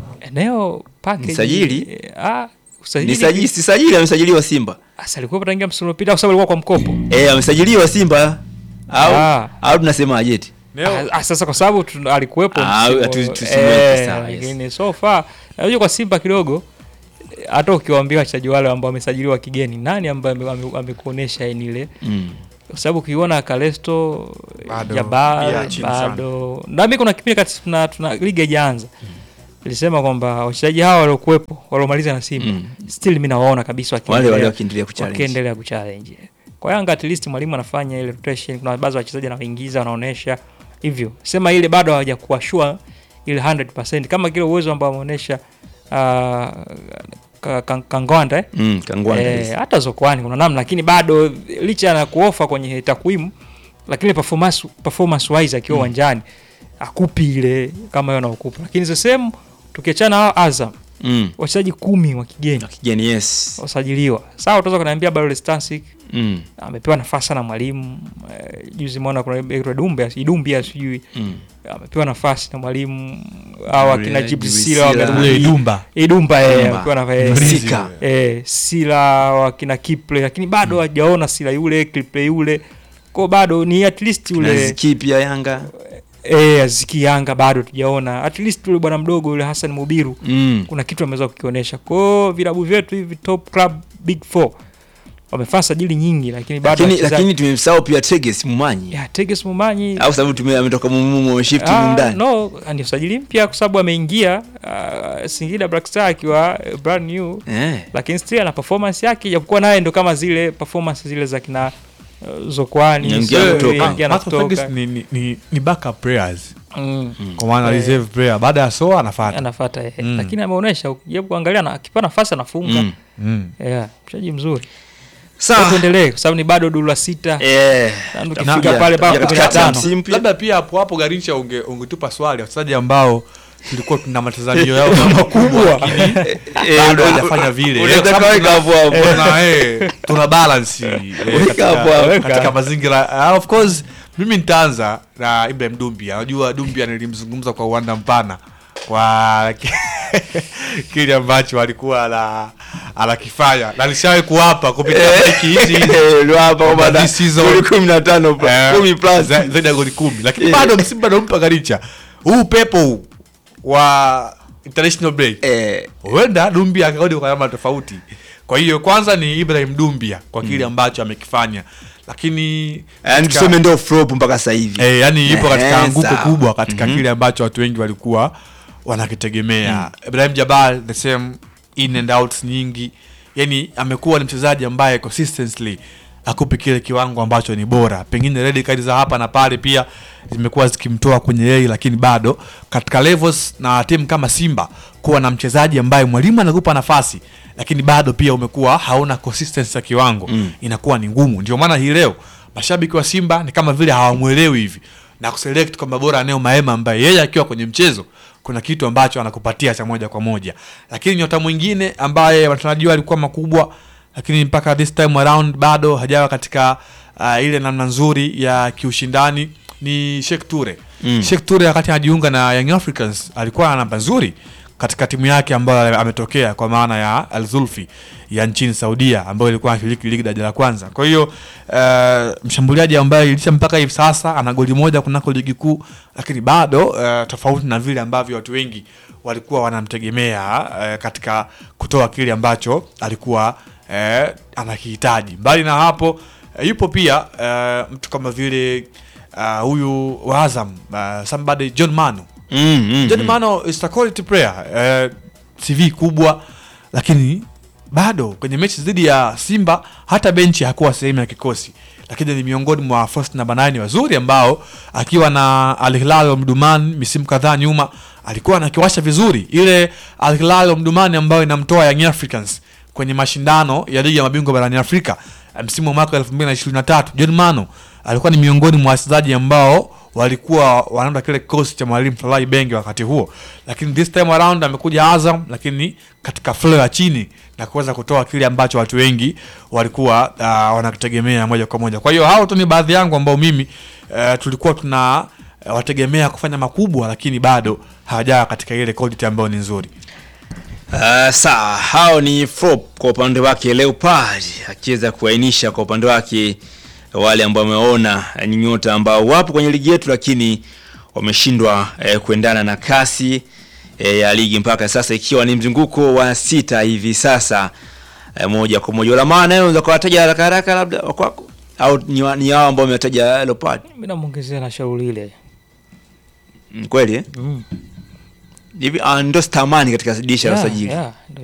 eneo package Msajili? eh, ah, ni usajili sajili si sajili amesajiliwa Simba Asa alikuwa tangia msimu uliopita kwa sababu alikuwa kwa mkopo. eh amesajiliwa Simba au Ah. au tunasemaje eti Neo- Ah, sasa kwa sababu tu- alikuwepo Ah, msimu- tu- tusimweke eh, sawa, yes. lakini so far najua kwa Simba kidogo eh, hata ukiwaambia wachezaji wale ambao wamesajiliwa kigeni, nani ambaye ame- ame- amekuonesha yani ile mm. kwa sababu ukiona Kalesto Bado, Jabbar pia chini sana. bado nami kuna kipindi kati tuna, tuna ligi haijaanza ilisema kwamba wachezaji hawa waliokuwepo waliomaliza na Simba Mm. still mimi nawaona kabisa wale wale wakiendelea wakiendelea kuchallenge wakiendelea kuchallenge. Kwa Yanga at least mwalimu anafanya ile rotation, kuna baadhi ya wachezaji anaoingiza wanaonesha hivyo, sema ile bado hawajakuwa sure ile 100% kama kile uwezo ambao ameonyesha uh, ka, ka, Kangwanda eh? mm, Kangwanda Eh, yes. hata Zokwani kuna namna, lakini bado licha ya kuofa kwenye takwimu, lakini performance, performance wise akiwa uwanjani akupi ile kama hiyo anaokupa, lakini the same tukiachana hao Azam mm. wachezaji kumi wa kigeni kigeni yes wasajiliwa sawa, utaweza kuniambia Barole Stancic mm. amepewa nafasi na mwalimu eh, juzi mwona kuna Ibra Dumbe Idumbia sijui Mm. amepewa nafasi na mwalimu au akina Jibril Jibrisila Sila. wamerudi Ule Idumba. Idumba eh, Idumba. amepewa nafasi eh, Mrizi Sika. yule. eh, Sila wakina Kiple lakini bado hajaona Sila yule Kiple yule kwa bado ni at least Kuna yule Ziki pia Yanga eh, Aziki Yanga bado tujaona at least yule bwana mdogo yule Hassan Mubiru mm. kuna kitu ameweza kukionyesha kwao vilabu vyetu hivi top club big four wamefanya sajili nyingi lakini bado lakini wachezaji- lakini tumemsahau pia Teges Mumanyi ya Teges Mumanyi au sababu tume ametoka mumumo shift Ah, ndani no ni usajili mpya kwa sababu ameingia uh, Singida Black Star akiwa uh, brand new eh lakini still ana performance yake japokuwa naye ndo kama zile performance zile za kina uh, Zokwani Ingia sijui, kutoka. ingia na Marco kutoka. Ferguson ni, ni, ni, ni backup players Mm. kwa maana Eh. reserve player baada ya soa anafuata anafuata yeye Mm. lakini ameonyesha ukijaribu kuangalia na akipewa nafasi anafunga mm. mm. yeah mchezaji mzuri sawa tuendelee kwa sababu ni bado duru la sita eh Na tutakuja- tukifika pale mpaka tutakuja katikati ya 15. msimu pia. labda pia hapo hapo Garincha unge, ungetupa swali wachezaji ambao tulikuwa tuna matazamio yao makubwa lakini Eh, bado una- hajafanya vile unaweza Kwa sababu kaweka hapo hapo. tuna, eh, tuna balance eh, Weka hapo hapo. katika, katika mazingira Ah, of course mimi nitaanza na Ibrahim Dumbia unajua Dumbia nilimzungumza kwa uwanda mpana kwa kile ambacho alikuwa ana anakifanya na alishawahi kuwapa kupitia wiki hizi hizi Eh, ndio hapa Kwamba bwana. this season- Goli 15 plus, Eh, 10 plus. za- zaidi ya goli kumi lakini Eh. bado msimu bado mpa Garicha huu pepo huu wa international break Eh, huenda Dumbia akarudi kwa namna tofauti. Kwa hiyo kwanza ni Ibrahim Dumbia kwa kile ambacho amekifanya, lakini yaani katika- tuseme ndio flop mpaka sasa hivi eh, yani ipo katika Eh, anguko sawa. kubwa katika Mhm. kile ambacho watu wengi walikuwa wanakitegemea. Ibrahim Jabal the same in and outs nyingi, yani amekuwa ni mchezaji ambaye consistently akupi kile kiwango ambacho ni bora. Pengine red card za hapa na pale pia zimekuwa zikimtoa kwenye yeye, lakini bado katika levels na timu kama Simba kuwa na mchezaji ambaye mwalimu anakupa nafasi lakini bado pia umekuwa hauna consistency ya kiwango Mm. inakuwa ni ngumu. Ndio maana hii leo mashabiki wa Simba ni kama vile hawamwelewi hivi na kuselect kwamba bora Neo Maema ambaye yeye akiwa kwenye mchezo kuna kitu ambacho anakupatia cha moja kwa moja, lakini nyota mwingine ambaye matarajio alikuwa makubwa, lakini mpaka this time around bado hajawa katika uh, ile namna nzuri ya kiushindani ni Sheikh Ture. Mm. Sheikh Ture wakati anajiunga na Young Africans alikuwa na namba nzuri katika timu yake ambayo ametokea kwa maana ya Al Zulfi ya nchini Saudia ambayo ilikuwa anashiriki ligi daraja la kwanza. Kwa hiyo uh, mshambuliaji ambaye ilisha mpaka hivi sasa ana goli moja kunako ligi kuu, lakini bado uh, tofauti na vile ambavyo watu wengi walikuwa wanamtegemea uh, katika kutoa kile ambacho alikuwa uh, anakihitaji. Mbali na hapo uh, yupo pia uh, mtu kama vile uh, huyu wa Azam uh, somebody John Manu Mm, mm, John mm. Mano is a quality player eh, CV kubwa, lakini bado kwenye mechi dhidi ya Simba hata benchi hakuwa sehemu ya kikosi, lakini ni miongoni mwa first namba 9 wazuri ambao akiwa na Al Hilal Omdurman misimu kadhaa nyuma alikuwa anakiwasha vizuri ile Al Hilal Omdurman ambayo inamtoa Young Africans kwenye mashindano ya ligi ya mabingwa barani Afrika eh, msimu wa mwaka 2023. John Mano alikuwa ni miongoni mwa wachezaji ambao walikuwa wanaenda kile kikosi cha mwalimu Falahi Benge wakati huo, lakini this time around amekuja Azam, lakini katika flow ya chini na kuweza kutoa kile ambacho watu wengi walikuwa uh, wanakitegemea moja kwa moja. Kwa hiyo hao tu ni baadhi yangu ambao mimi uh, tulikuwa tuna eh, wategemea kufanya makubwa, lakini bado hawajawa katika ile quality ambayo ni nzuri. Uh, sawa, hao ni Flop kwa upande wake Leopard akiweza kuainisha kwa upande wake wale ambao wameona eh, ni nyota ambao wapo kwenye ligi yetu lakini wameshindwa eh, kuendana na kasi eh, ya ligi mpaka sasa ikiwa ni mzunguko wa sita hivi sasa eh, moja kwa moja. Lamana nayo unaweza kuwataja haraka haraka labda wa kwako au ni, wa- ni hao ambao wametaja Leopard? Mimi namwongezea na shauri ile Mm, Kweli eh? mm. Hivi ah, ndo stamani katika dirisha la Yeah, usajili. yeah, ndio